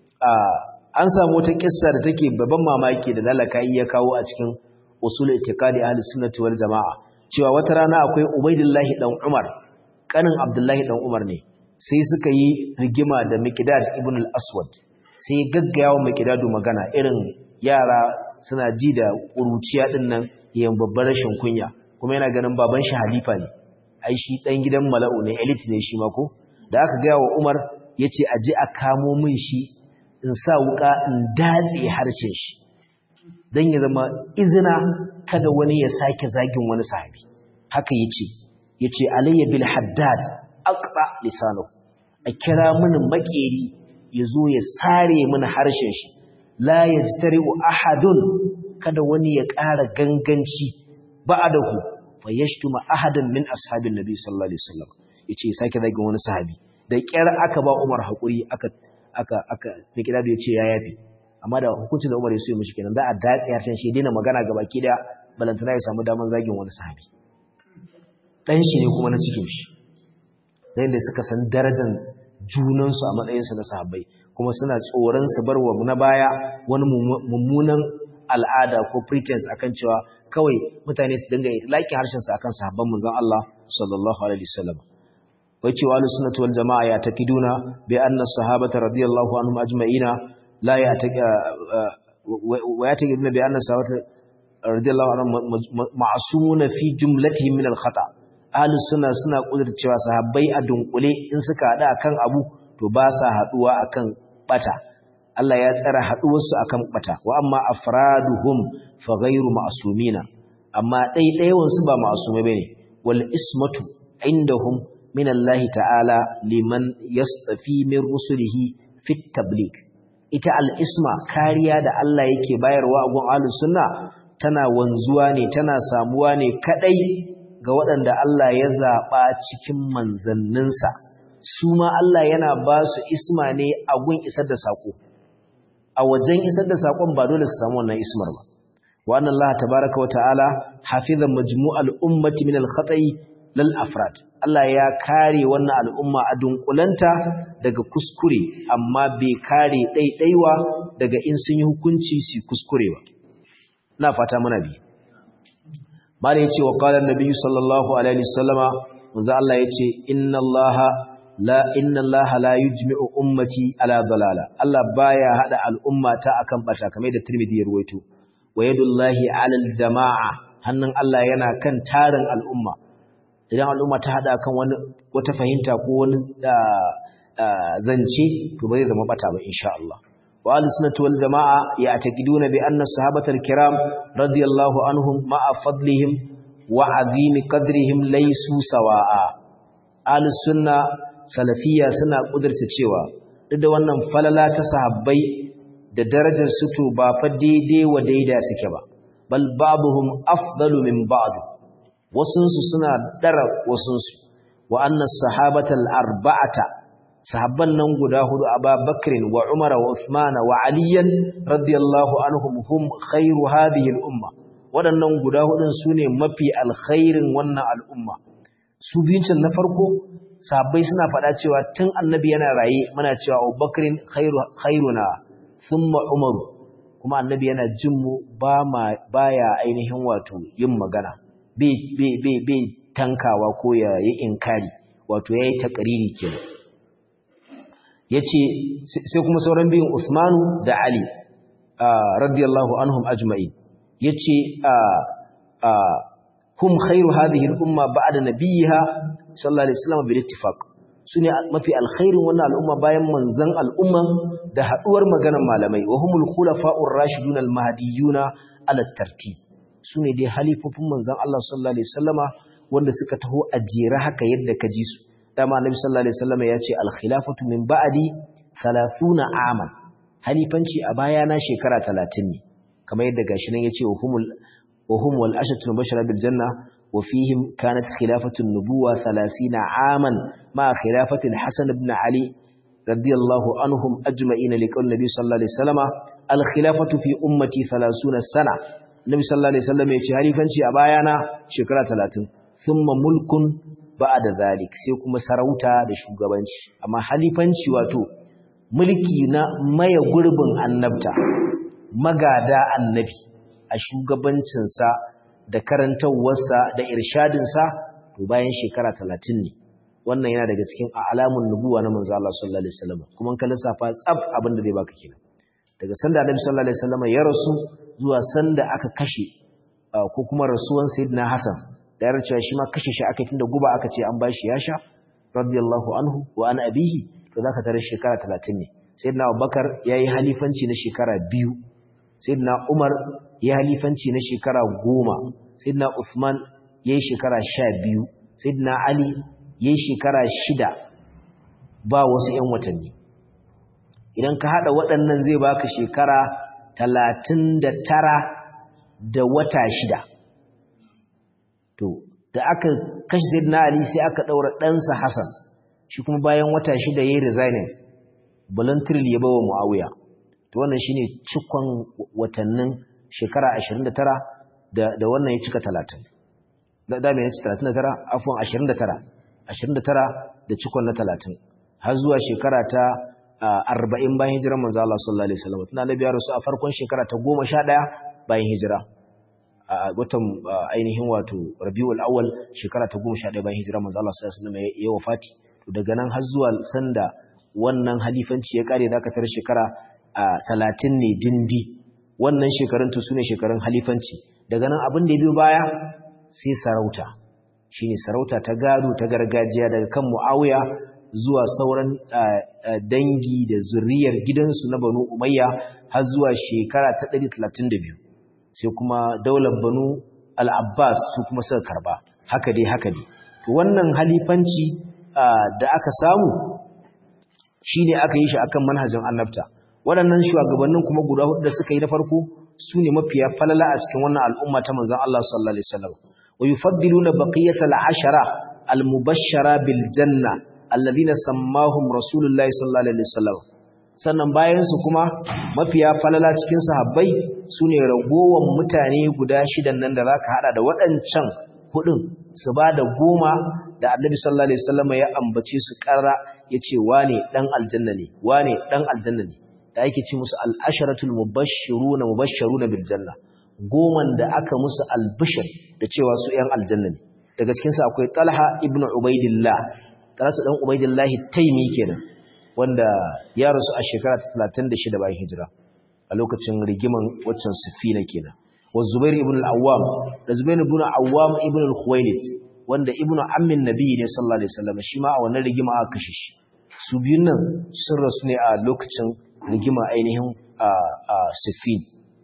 an samu wata kissa da take babban mamaki da lalaka ya kawo a cikin usul itiqadi ahli sunnati wal jamaa cewa wata rana akwai ubaidillahi dan umar kanin abdullahi dan umar ne sai suka yi rigima da miqdad ibn al-aswad sai gaggayawa miqdadu magana irin yara suna ji da kuruciya din nan yayin babbar rashin kunya kuma yana ganin baban shi halifa ne ai shi dan gidan mala'u ne elite ne shi ma ko da aka ga wa Umar yace aje a kamo min shi in sa wuka in datse harshen shi dan ya zama izina kada wani ya sake zagin wani sahabi haka yace yace alayya bil haddad aqra lisanu a kira mini makeri yazo ya sare mini harshen shi la yajtari'u ahadun kada wani ya ƙara ganganci ba'adahu fayashtuma ahadan min ashabin nabi sallallahu alaihi wasallam yace sake zagin wani sahabi da kyar aka ba Umar hakuri aka aka aka fikira da yace ya yafi amma da hukuncin da Umar ya so ya mishi kenan za a dace harshen shi dina magana gaba ki da balantana ya samu daman zagin wani sahabi dan shi ne kuma na cikin shi dan da suka san darajar junan su a matsayin su na sahabbai kuma suna tsoron su barwa na baya wani mummunan al'ada ko pretense akan cewa kawai mutane su dinga laki harshen su akan sahabban manzon Allah sallallahu alaihi wasallam wai cewa ahlus sunnati wal jamaa ya takiduna bi anna sahabata radiyallahu anhum ajma'ina la ya wa ya takiduna bi anna sahabata radiyallahu anhum ma'sumuna fi jumlatihim min al khata ahlus sunna suna kudurcewa sahabbai a dunkule in suka hada akan abu to ba sa haduwa akan bata Allah ya tsara haɗuwarsu a kan ɓata, wa amma afraduhum fa gairu ma'asumina, amma ɗaiɗaiwansu ba ma'asumai ba ne, wal ismatu indahum min Allah ta'ala liman yastafi min rusulihi fit tabligh. Ita al'isma kariya da Allah yake bayarwa a gun ahlus sunna tana wanzuwa ne, tana samuwa ne kaɗai ga waɗanda Allah ya zaɓa cikin manzanninsa. Su ma Allah yana ba su isma ne a gun isar da saƙo. a wajen isar da saƙon ba dole su samu wannan ismar ba wa anna Allah tabaaraka wa ta'ala hafiza majmu'al ummati min al-khata'i lal afrad Allah ya kare wannan al'umma a dunkulanta daga kuskure amma bai kare ɗaiɗaiwa daga in sun yi hukunci su kuskure ba na fata muna bi mala yace wa qala an-nabi sallallahu alaihi wasallama manzo Allah yace inna Allah la inna Allah la yujmi'u ummati ala dalala Allah baya hada al'umma ta akan bata kamar da Tirmidhi ya ruwaito wa yadullahi ala al-jama'a hannun Allah yana kan tarin al'umma idan al'umma ta hada kan wani wata fahimta ko wani zance to ba zai zama bata ba insha Allah wa ahlus sunnati wal jamaa ya'taqiduna bi anna sahabatal kiram radiyallahu anhum ma'a fadlihim wa azim qadrihim laysu sawa'a ahlus sunna salafiyya suna kudurta cewa duk da wannan falala ta sahabbai da darajar su to ba fa daidai wa daida suke ba bal ba'dhum afdalu min ba'd wasunsu suna dara wasunsu wa annas sahabatal arba'ata sahabban nan guda hudu Abubakar wa Umar wa Uthman wa Ali radiyallahu anhum hum khairu hadhihi al-umma wadannan guda hudun sune mafi alkhairin wannan al'umma su biyun na farko sahabbai suna faɗa cewa tun annabi yana raye muna cewa Abubakar khairu khairuna thumma Umar kuma annabi yana jin mu ba ma baya ainihin wato yin magana bai tankawa ko ya yi inkari wato ya yi takariri kenan ya ce sai kuma sauran biyun Usmanu da Ali radiyallahu anhum ajma'in ya ce hum khairu hadhihi al-umma ba'da nabiyha sallallahu alaihi wasallam bil ittifaq sune mafi alkhairin wannan al'umma bayan manzon al'umma da haduwar maganar malamai wa humul khulafa'ur rashidun al-mahdiyuna ala tartib su ne dai halifofin manzan Allah sallallahu Alaihi wasallama wanda suka taho a jera haka yadda ka ji su dama annabi sallallahu Alaihi wasallama ya ce alkhilafatu min ba'adi 30 aman halifanci a baya na shekara 30 ne kamar yadda gashi nan yace wahumul wahum wal ashatu bashara bil janna wa fihim kanat khilafatu nubuwa 30 aman ma khilafati hasan ibn ali radiyallahu anhum ajma'in liqaul nabi sallallahu alaihi wasallama al khilafatu fi ummati 30 sana Nabi sallallahu alaihi wasallam ya ce halifanci a bayana shekara 30 thumma mulkun ba'da zalik sai kuma sarauta da shugabanci amma halifanci wato mulki na maye gurbin annabta magada annabi a shugabancin sa da karantawarsa da irshadin sa to bayan shekara 30 ne wannan yana daga cikin alamun nubuwa na manzo Allah sallallahu alaihi wasallam kuma kan lissafa tsab abin da zai baka kenan daga sanda Annabi sallallahu alaihi wasallam ya rasu zuwa sanda aka kashe ko kuma rasuwan Sayyidina Hassan da ya cewa shi ma kashe shi aka tunda guba aka ce an bashi ya sha radiyallahu anhu wa an abihi to zaka tare shekara 30 ne Sayyidina Abubakar yayi halifanci na shekara biyu Sayyidina Umar yayi halifanci na shekara goma Sayyidina Uthman yayi shekara sha biyu Sayyidina Ali yayi shekara shida ba wasu 'yan watanni idan ka haɗa waɗannan zai baka shekara talatin da tara da wata shida to da aka kashe zai na ali sai aka ɗaura ɗansa hassan shi kuma bayan wata shida ya yi resigning voluntarily ya bawa mu'awiya to wannan shine cikon watannin shekara ashirin da tara da wannan ya cika talatin da mai ya ci talatin da tara afuwan ashirin da tara ashirin da tara da cikon na talatin har zuwa shekara ta arba'in bayan hijirar manzo Allah sallallahu alaihi wasallam tana nabi ya rasu a farkon shekara ta goma sha ɗaya bayan hijira a watan ainihin wato rabiul awwal shekara ta goma sha ɗaya bayan hijirar manzo Allah sallallahu alaihi wasallam ya wafati to daga nan har zuwa sanda wannan halifanci ya kare zaka tar shekara talatin ne dindi wannan shekarun to sune shekarun halifanci daga nan abin da ya biyo baya sai sarauta shine sarauta ta gado ta gargajiya daga kan Muawiya zuwa sauran dangi da zuriyar gidansu na Banu Umayya har zuwa shekara ta 132 sai kuma daular Banu Al-Abbas su kuma suka karba haka dai haka dai to wannan halifanci da aka samu shine aka yi shi akan manhajin annabta waɗannan shugabannin kuma guda hudu da suka yi na farko su ne mafiya falala a cikin wannan al'umma ta manzon Allah sallallahu alaihi wasallam wa yufaddiluna baqiyatal ashara al-mubashshara bil janna alladhina sammahum rasulullahi sallallahu alaihi wasallam sannan bayan su kuma mafiya falala cikin sahabbai sune ragowan mutane guda shidan nan da zaka hada da waɗancan hudun su ba da goma da annabi sallallahu alaihi wasallam ya ambace su karra yace wane dan aljanna ne wane dan aljanna ne da yake ci musu al-asharatul mubashshiruna mubashshiruna bil janna goman da aka musu albishir da cewa su yan aljanna ne daga cikin su akwai Talha ibn Ubaidillah Talha dan Ubaidillah Taimi kenan wanda ya rasu a shekara ta 36 bayan hijira a lokacin rigiman waccan Sufina kenan wa Zubair ibn al-Awwam da Zubair ibn al-Awwam ibn al-Khuwailid wanda ibn ammin nabi ne sallallahu alaihi wasallam shi ma a wannan rigima aka kashe shi su biyun nan sun rasu ne a lokacin rigima ainihin a Sufin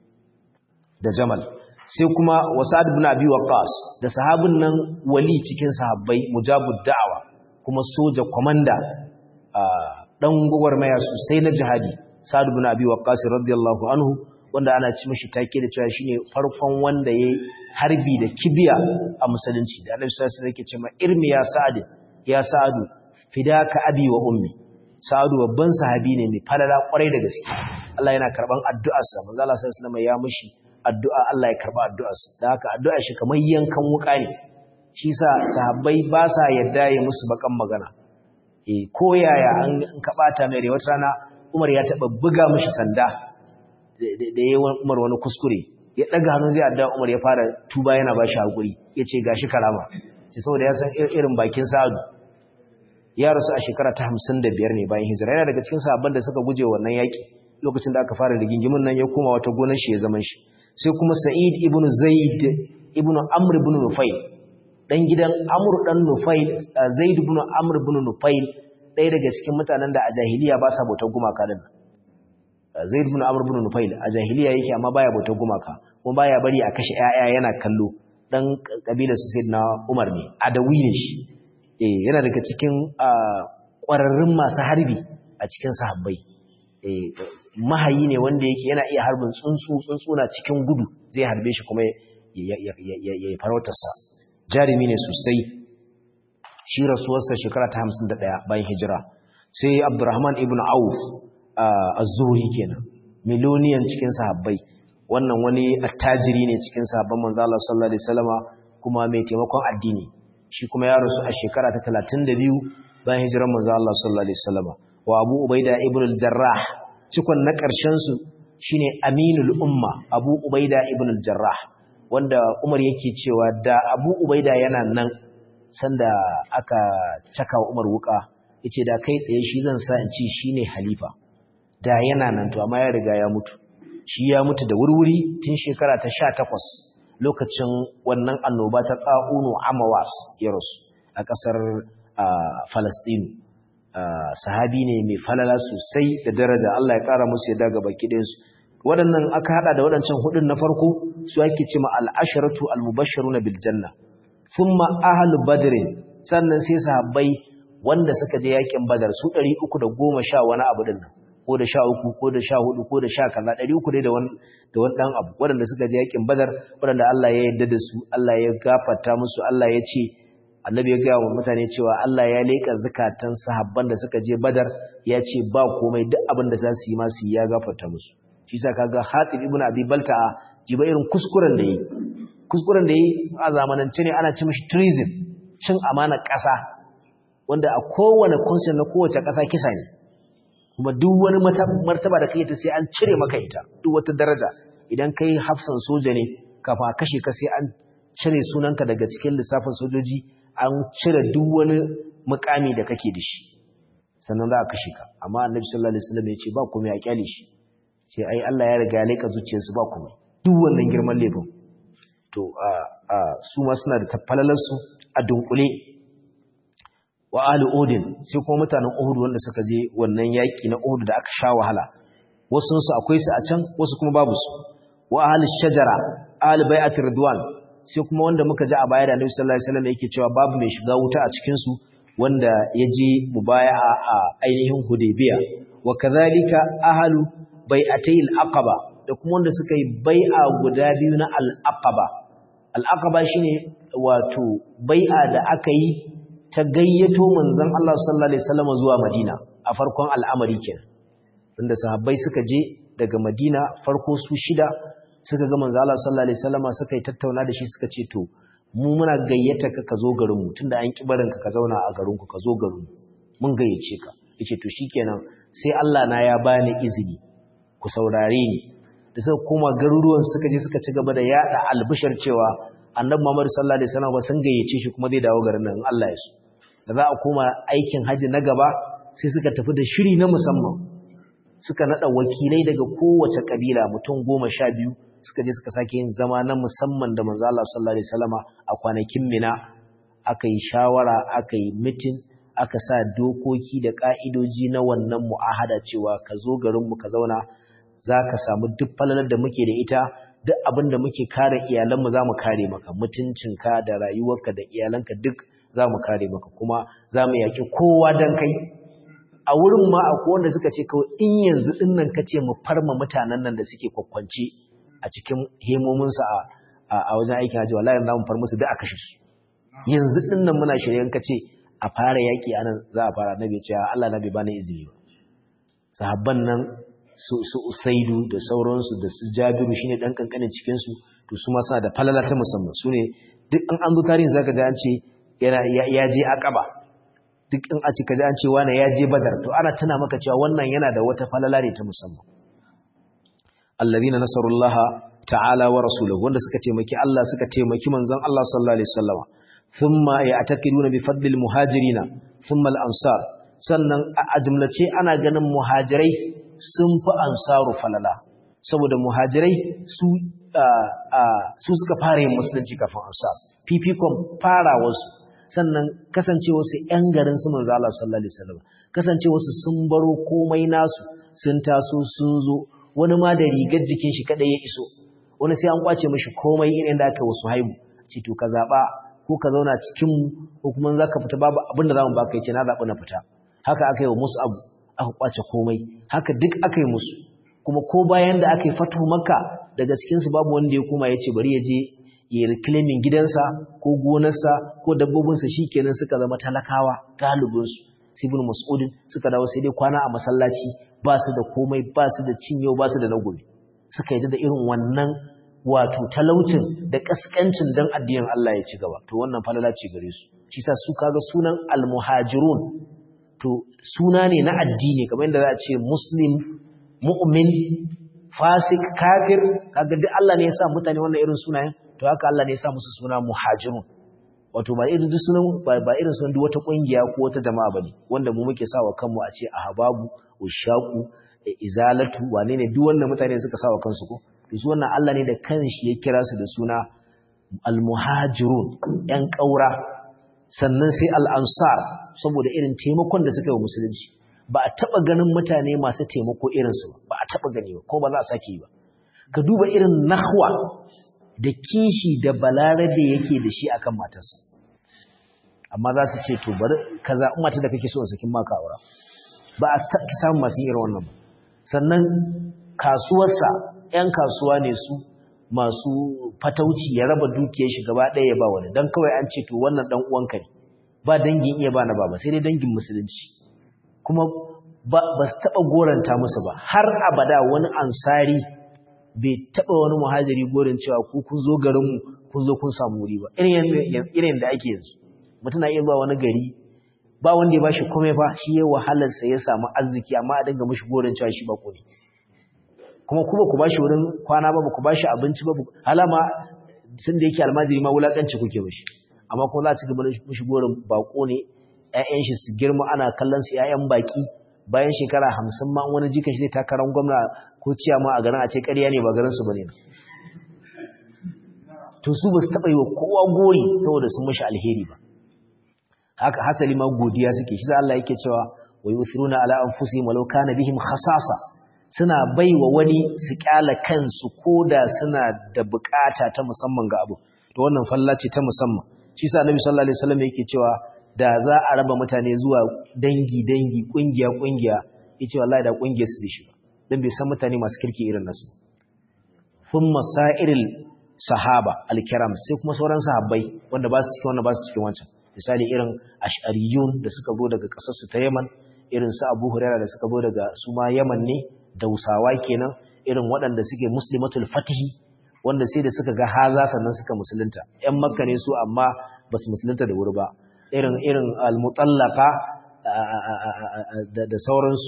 da Jamal sai kuma Wasad ibn Abi Waqqas da sahabin nan wali cikin sahabbai mujabud da'awa kuma soja komanda dan gwagwarmaya sosai na jihadi Sa'ad ibn Abi Waqqas radiyallahu anhu wanda ana ci mishi take da cewa shine farkon wanda yayi harbi da kibiya a musulunci da Annabi sallallahu alaihi wasallam yake cewa irmi ya Sa'ad ya Sa'ad fidaka abi wa ummi Sa'ad babban sahabi ne mai falala kwarai da gaske Allah yana karban addu'arsa manzo Allah sallallahu alaihi wasallam ya mushi addu'a Allah ya karba addu'arsa da haka addu'a shi kamar yankan wuka ne shi sa sahabbai ba sa yadda ya musu bakan magana eh ko yaya an ka bata mai wata rana Umar ya taba buga mishi sanda da yayi Umar wani kuskure ya daga hannu zai addu'a Umar ya fara tuba yana ba shi hakuri yace gashi karama sai saboda ya san irin bakin Sa'adu ya rasu a shekara ta 55 ne bayan hijira yana daga cikin sahabban da suka guje wannan yaki lokacin da aka fara rigingimin nan ya koma wata gonar shi ya zaman shi sai kuma Sa'id ibn Zaid ibn Amr ibn Nufayl dan gidan Amr dan Nufayl Zaid ibn Amr ibn Nufayl ɗaya daga cikin mutanen da a jahiliya ba sa bautar gumaka din Zaid ibn Amr ibn Nufayl a jahiliya yake amma baya bautar gumaka kuma baya bari a kashe ƴaƴa yana kallo dan kabilar su Sayyidina Umar ne adawi ne shi eh yana daga cikin ƙwararrun masu harbi a cikin sahabbai eh mahayi ne wanda yake yana iya harbin tsuntsu tsuntsu na cikin gudu zai harbe shi kuma ya farautarsa jarumi ne sosai shi rasuwarsa shekara ta hamsin da ɗaya bayan hijira sai abdurrahman ibn auf az-zuhri kenan miloniyan cikin sahabbai wannan wani attajiri ne cikin sahabban manzo Allah sallallahu alaihi wasallama kuma mai taimakon addini shi kuma ya rasu a shekara ta 32 bayan hijirar manzo Allah sallallahu alaihi wasallama wa abu ubaida ibn al-jarrah cikon na ƙarshen su shine aminul umma abu ubaida ibn al-jarrah wanda umar yake cewa da abu ubaida yana nan sanda aka caka wa umar wuka yace da kai tsaye shi zan sa in ci shine halifa da yana nan to amma ya riga ya mutu shi ya mutu da wurwuri tun shekara ta 18 lokacin wannan annoba ta qa'unu amawas ya rasu a ƙasar Falastinu sahabi ne mai falala sosai da daraja Allah ya ƙara musu yadda ga baki ɗayansu waɗannan aka haɗa da waɗancan hudun na farko su ake cima al'asharatu al-mubashsharuna bil janna thumma ahlu badr sannan sai sahabbai wanda suka je yakin badar su 310 wani abu din nan ko da 13 ko da 14 ko da 10 kaza 300 dai da wani da wani dan abu waɗanda suka je yakin badar waɗanda Allah ya yarda da su Allah ya gafarta musu Allah ya ce annabi ya gaya wa mutane cewa Allah ya leƙa zakatan sahabban da suka je badar ya ce ba komai duk abin da za su yi ma su ya gafarta musu shi sa kaga Hatib ibn Abi Balta'a jiba irin kuskuren da yi kuskuren da yi a zamanance ne ana ci mishi treason cin amana ƙasa wanda a kowane constitution na kowace ƙasa kisa ne kuma duk wani martaba da kai ta sai an cire maka ita duk wata daraja idan kai hafsan soja ne kafa kashe ka sai an cire sunanka daga cikin lissafin sojoji an cire duk wani mukami da kake da shi sannan za a kashe ka amma annabi sallallahu alaihi wasallam ya ce ba komai a kyale shi ce ai Allah ya riga ya leka zuciyarsu ba komai duk wannan girman laifin to a a su ma suna da tafalalar su a dunkule wa ahli odin sai kuma mutanen Uhud wanda suka je wannan yaki na Uhud da aka sha wahala wasu su akwai su a can wasu kuma babu su wa ahli shajara ahli bai'at ridwan sai kuma wanda muka ji a baya da Annabi sallallahu alaihi wasallam yake cewa babu mai shiga wuta a cikin su wanda ya je mubaya'a a ainihin Hudaybiya wa kadhalika ahlu bai'atay al-aqaba da kuma wanda suka yi bai'a guda biyu na al-aqaba al-aqaba shine wato bai'a da aka yi ta gayyato manzon Allah sallallahu alaihi wasallam zuwa Madina a farkon al'amari kenan inda sahabbai suka je daga Madina farko su shida suka ga manzo Allah sallallahu alaihi wasallama suka yi tattauna da shi suka ce to mu muna gayyata ka ka zo garin mu tunda an ki barin ka ka zauna a garin ku ka zo garin mu mun gayyace ka yace to shikenan sai Allah na ya bani izini ku saurare ni da suka koma garuruwan suka je suka ci gaba da yada albishar cewa annabi Muhammad sallallahu alaihi wasallam sun gayyace shi kuma zai dawo garin nan Allah ya so da za a koma aikin haji na gaba sai suka tafi da shiri na musamman suka nada wakilai daga kowace kabila mutum goma sha biyu suka je suka sake yin zama na musamman da manzo Allah sallallahu alaihi wasallama a kwanakin Mina aka yi shawara aka yi meeting aka sa dokoki da ka'idoji na wannan mu'ahada cewa ka zo garin mu ka zauna zaka samu duk falalar da muke da ita duk abin da muke kare iyalanmu za mu kare maka mutuncinka da rayuwarka da iyalanka duk za mu kare maka kuma za mu yaƙi kowa don kai a wurin ma akwai wanda suka ce kawai in yanzu ɗin nan ka ce mu farma mutanen nan da suke kwakwance a cikin hemominsu a wajen aikin hajji wallahi za mu far musu duk a kashe su yanzu ɗin nan muna shirye ka ce a fara yaƙi a nan za a fara nabi ce Allah na bai bani izini ba sahabban nan su su usaidu da sauransu da su jabiru shine dan kankanin cikin su to su ma suna da falala ta musamman sune duk an an zo tarihin zaka ji an ce yana ya je aqaba duk in a ci kaji an ce wani ya je badar to ana tana maka cewa wannan yana da wata falala ne ta musamman alladhina nasarullaha ta'ala wa rasuluhu wanda suka taimaki Allah suka taimaki manzon Allah sallallahu alaihi wasallam thumma ya'taqiduna bi fadlil muhajirina thumma al-ansar sannan a jumlace ana ganin muhajirai sun fi ansaru falala saboda muhajirai su su suka fara yin musulunci kafin ansar fifikon fara wasu sannan kasance wasu ƴan garin su manzo Allah sallallahu alaihi wasallam kasance wasu sun baro komai nasu sun taso sun zo wani ma da rigar jikin shi kada ya iso wani sai an kwace mishi komai irin da aka wasu haibu ce to ka zaba ko ka zauna cikin mu ko kuma zaka fita babu abin da zamu baka yace na zabi na fita haka aka yi wa musu abu aka kwace komai haka duk aka yi musu kuma ko bayan da aka yi fatu makka daga cikinsu babu wanda ya koma ya ce bari ya je ya reclaiming gidansa ko gonarsa ko dabbobinsa shi kenan suka zama talakawa galibinsu sibin mas'udin suka dawo sai dai kwana a masallaci ba su da komai ba su da cin yau ba su da na gobe suka yi da irin wannan wato talaucin da kaskancin dan addinin Allah ya ci gaba to wannan falala ce gare su shi sa su kaga sunan almuhajirun to suna ne na addini kamar yadda za a ce muslim mu'min fasik kafir kaga duk Allah ne ya sa mutane wannan irin sunayen to haka Allah ne ya sa musu suna muhajirun wato ba irin sunan ba irin sunan duk wata kungiya ko wata jama'a bane wanda mu muke sawa kanmu a ce ahbabu ushaqu izalatu wane ne duk wannan mutane suka sawa kansu ko to su wannan Allah ne da kanshi ya kira su da suna almuhajirun yan kaura sannan sai al'ansar saboda irin taimakon da suka yi wa musulunci ba a taɓa ganin mutane masu taimako irinsu ba a taɓa gani ba ko ba za a sake yi ba ka duba irin nahwa da kishi da balarabe yake da shi akan matarsa amma za su ce to bari kaza in mata da kake so sakin maka aura ba a samun masu irin wannan ba sannan kasuwarsa 'yan kasuwa ne su masu fatauci ya raba dukiyar shi gaba ɗaya ya ba wani don kawai an ce to wannan ɗan uwanka ne ba dangin iya ba na baba sai dai dangin musulunci kuma ba su taɓa goranta musu ba har abada wani ansari bai taɓa wani muhajiri gorin cewa ku kun zo garinmu kun zo kun samu wuri ba irin da ake yanzu mutum na iya zuwa wani gari ba wanda ya ba shi komai ba shi ya wahalarsa ya samu arziki amma a dinga mashi gorin cewa shi ba ne kuma kuma ku bashi wurin kwana ba ku bashi abinci ba halama sun da yake almajiri ma wulakanci kuke bashi amma kuma za a ci gaba da mishi gorin bako ne ƴaƴan shi su girma ana kallon su ƴaƴan baki bayan shekara hamsin ma wani jikan shi zai takarar gwamna ko ciyama a garin a ce ƙarya ne ba garin su bane to su ba su taɓa yi wa kowa gori saboda sun mishi alheri ba haka hasali ma godiya suke shi Allah yake cewa wa yusiruna ala anfusihim walau kana bihim khasasa suna baiwa wani su kyala kansu koda suna da bukata ta musamman ga abu to wannan falla ce ta musamman shi sa annabi sallallahu alaihi wasallam yake cewa da za a raba mutane zuwa dangi dangi kungiya kungiya yace wallahi da kungiyar su dishi dan bai san mutane masu kirki irin nasu thumma sa'iril sahaba alkiram sai kuma sauran sahabbai wanda ba su cikin wanda ba su cikin wancan misali irin ash'ariyun da suka zo daga kasar su ta Yaman irin su Abu Hurairah da suka zo daga su ma Yaman ne Dausawa kenan irin waɗanda suke muslimatul fatihi wanda sai da suka ga haza sannan suka musulunta ƴan makka ne su amma ba su musulunta da wuri ba irin irin al-mutallaqa da sauransu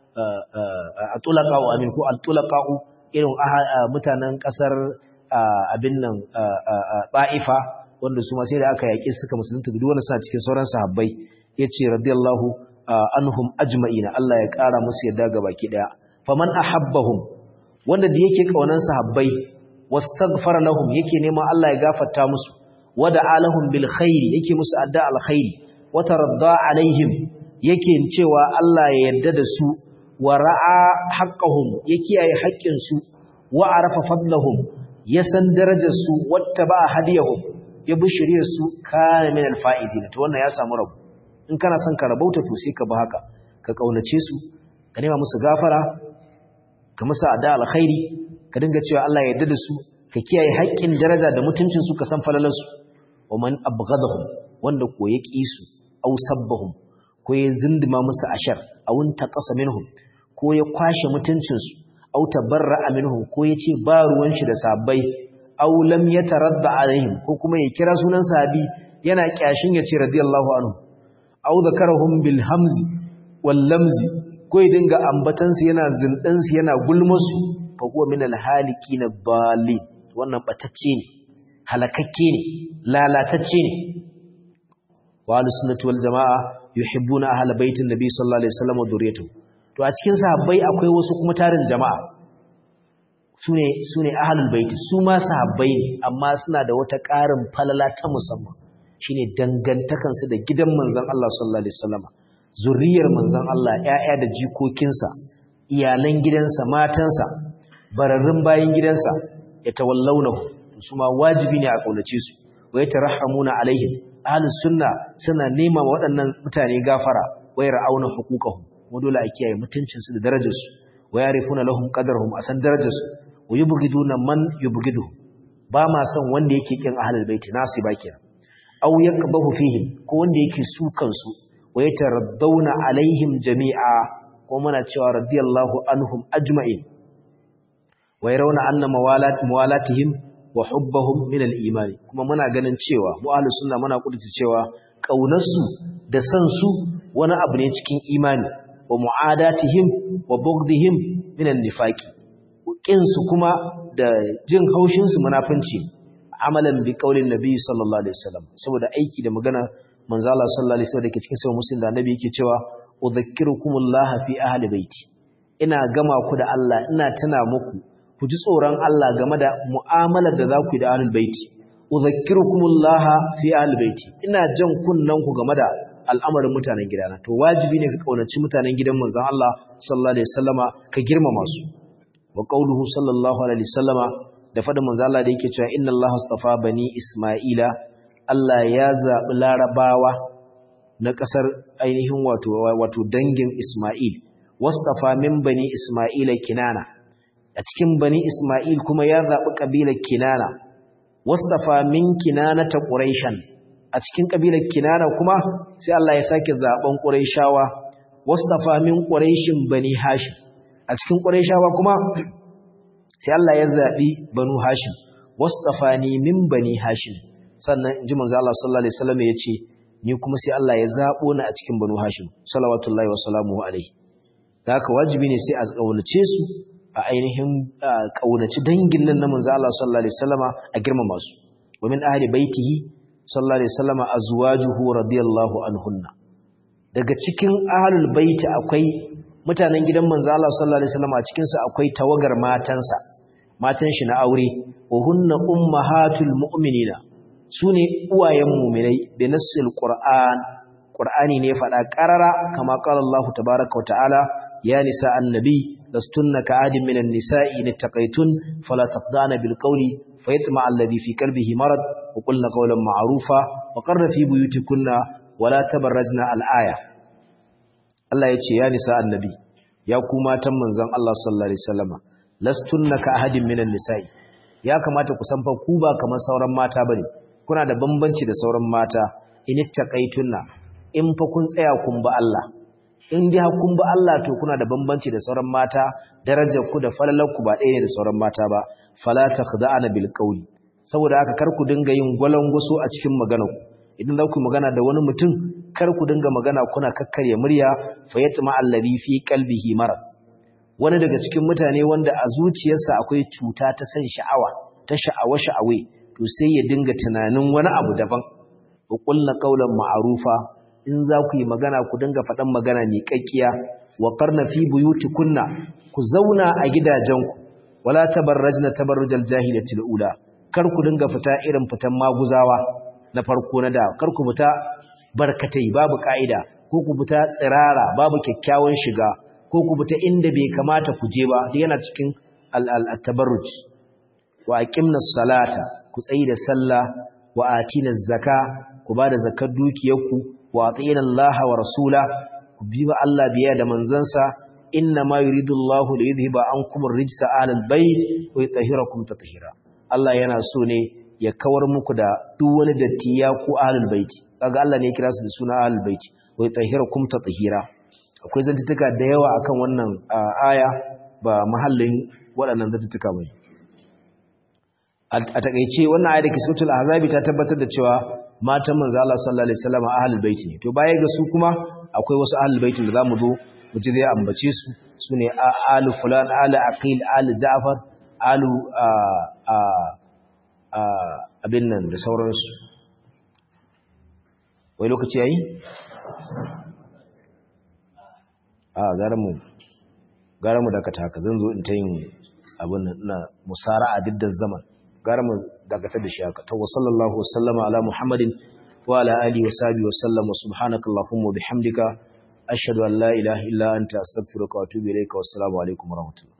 atulaqa'u amin ko al-tulaqa'u irin mutanen kasar abin nan ba'ifa wanda su ma sai da aka yaƙi suka musulunta duk wanda suna cikin sauran sahabbai yace radiyallahu anhum ajma'ina Allah ya ƙara musu yadda ga baki daya faman ahabbahum wanda da yake kaunan sahabbai wastaghfara lahum yake neman Allah ya gafarta musu wada alahum bil khair yake musu adda al khair wa taradda alaihim yake cewa Allah ya yarda da su wa ra'a haqqahum ya kiyaye haƙƙin su wa arafa fadlahum ya san darajar su wattaba hadiyahum ya bi shiriyar su kana min al faizin to wannan ya samu rabu in kana son ka rabauta to sai ka bi haka ka kaunace su ka nema musu gafara ka musu adda al khairi ka dinga cewa Allah ya yarda da su ka kiyaye haƙƙin daraja da mutuncin su ka san falalar su wa man abghadahum wanda ko ya ƙi su aw sabbahum ko ya zindima musu ashar aw taqasa minhum ko ya kwashe mutuncin su aw tabarra'a minhum ko ya ce ba ruwan shi da sabbai aw lam yataradda alaihim ko kuma ya kira sunan sahabi yana kyashin ya ce radiyallahu anhu aw zakarahum bil hamzi wal lamzi ko ya dinga ambatan su yana zindan su yana gulmusu fa huwa min al halikin bali wannan batacce ne halakakke ne lalatacce ne wa ahlus sunnati wal jamaa yuhibbuna ahla baitin nabi sallallahu alaihi wasallam wa dhurriyyatuhu to a cikin sahabbai akwai wasu kuma tarin jama'a sune sune ahlul bait su ma sahabbai ne amma suna da wata ƙarin falala ta musamman shine dangantakan su da gidan manzon Allah sallallahu alaihi wasallam zuriyar manzon Allah ƴaƴa da jikokinsa iyalan gidansa matansa bararrun bayin gidansa ya tawallaunahu su ma wajibi ne a kaunace su wa yatarhamuna alaihim ahlus sunna suna nema waɗannan mutane gafara wa yar'auna huquqahum mu dole a kiyaye mutuncin su da darajar su wa yarifuna lahum qadarhum asan darajar su wa yubghiduna man yubghidu ba ma son wanda yake kin ahlul baiti nasi ba kenan aw yaqbahu fihim ko wanda yake su kansu wa yataraddawna alaihim jami'a ko muna cewa radiyallahu anhum ajma'in wa yarawna anna mawalat mawalatihim wa hubbahum min al-imani kuma muna ganin cewa mu ahlus sunna muna kudurta cewa kaunarsu da san su wani abu ne cikin imani wa mu'adatihim wa bughdihim min an-nifaqi kin su kuma da jin haushin su munafinci amalan bi qaulin nabi sallallahu alaihi wasallam saboda aiki da magana manzo Allah sallallahu alaihi wasallam dake cikin sahih muslim da nabi yake cewa udhakkirukumullah fi ahli baiti ina gama ku da Allah ina tuna muku ku ji tsoron Allah game da mu'amalar da za ku yi da ahlul baiti udhakkirukumullah fi ahlul baiti ina jan kunnan ku game da al'amarin mutanen gidana to wajibi ne ka kaunaci mutanen gidan manzon Allah sallallahu alaihi wasallama ka girmama su wa qauluhu sallallahu alaihi wasallama da fadin manzon Allah da yake cewa inna Allah astafa bani isma'ila Allah ya zabi larabawa na kasar ainihin wato wato dangin Isma'il wastafa min bani isma'ila kinana a cikin bani Ismail kuma ya zaɓi ƙabilar Kinana, wastafa min Kinana ta Ƙuraishan, a cikin ƙabilar Kinana kuma sai Allah ya sake zaɓen Ƙuraishawa, wastafa min Ƙuraishin bani Hashim, a cikin Ƙuraishawa kuma sai Allah ya zaɓi banu Hashim, wastafa ni min bani Hashim, sannan in ji manzo Allah sallallahu Alaihi wasallam ya ce, ni kuma sai Allah ya zaɓo ni a cikin banu Hashim, salawatullahi wa salamuhu alaihi. Da haka wajibi ne sai a ƙaunace su a ainihin kaunaci dangin nan na manzo Allah sallallahu alaihi wasallama a girmama su wa min ahli baitihi sallallahu alaihi wasallama azwajuhu radiyallahu anhunna daga cikin ahlul baiti akwai mutanen gidan manzo Allah sallallahu alaihi wasallama a cikin su akwai tawagar matansa matan shi na aure wa hunna ummahatul mu'minina sune uwayen mu'minai bi nassil qur'an qur'ani ne faɗa qarara kama qala Allah tabaaraka wa ta'ala ya nisa annabi لستن كعاد من النساء إن اتقيتن فلا تخضعن بالقول فيطمع الذي في قلبه مرض وقلن قولا معروفا وقرن في بيوتكن ولا تبرجن الآية الله يتي يا نساء النبي يا كما تمن زن الله صلى الله عليه وسلم لستن كعاد من النساء ya kamata ku san fa ku ba kamar sauran mata bane kuna da bambanci da sauran mata in ittaqaitunna in fa kun tsaya kun ba Allah in dai kun ba Allah to kuna da bambanci da sauran mata darajar ku da falalar ku ba ɗaya ne da sauran mata ba fala takhda'ana bil qawli saboda haka kar ku dinga yin gwalangwaso a cikin maganar ku idan za ku magana da wani mutum kar ku dinga magana kuna kakkarya murya fa yatma alladhi fi qalbihi marad wani daga cikin mutane wanda a zuciyarsa akwai cuta ta san sha'awa ta sha'awa sha'awe to sai ya dinga tunanin wani abu daban ku qulna qawlan ma'rufa in za ku yi magana ku dinga faɗan magana mai kakkiya wa qarna fi buyutikunna ku zauna a gidajenku wala tabarrajna tabarrujal jahiliyatil ula kar ku dinga fita irin fitan maguzawa na farko na da kar ku fita barkatai babu ka'ida ko ku fita tsirara babu kyakkyawan shiga ko ku fita inda bai kamata ku je ba yana cikin al-tabarruj wa aqimna salata ku tsayi da sallah wa atina zaka ku bada zakar dukiyarku wa atina Allah wa rasula ku bi wa Allah biya da manzansa inna ma yuridu Allahu li yudhhiba ankum ar-rijsa ahlal bayt wa yutahhirakum tatheera Allah yana so ne ya kawar muku da duk wani datti ya ku ahlul baiti kaga Allah ne ya kira su da suna ahlul baiti wa yutahhirakum tatheera akwai zantutuka da yawa akan wannan aya ba mahallin waɗannan zantutuka bane a takeice wannan aya da kisratul ahzabi ta tabbatar da cewa matan manzo Allah sallallahu alaihi wasallam ahlul baiti ne to baya ga su kuma akwai wasu ahlul baitin da zamu zo mu ji zai ambace su sune alu fulan alu aqil alu ja'far alu abin nan da sauransu wai lokaci yayi a gara mu gara mu dakata haka zan zo in ta yin abin nan ina musara'a diddan zaman gara mu dakatar da shi haka to sallallahu wasallama ala muhammadin wa ala alihi wa sahbihi wa sallam wa subhanakallahumma wa bihamdika ashhadu an la ilaha illa anta astaghfiruka wa atubu ilayka wa assalamu alaikum wa rahmatullahi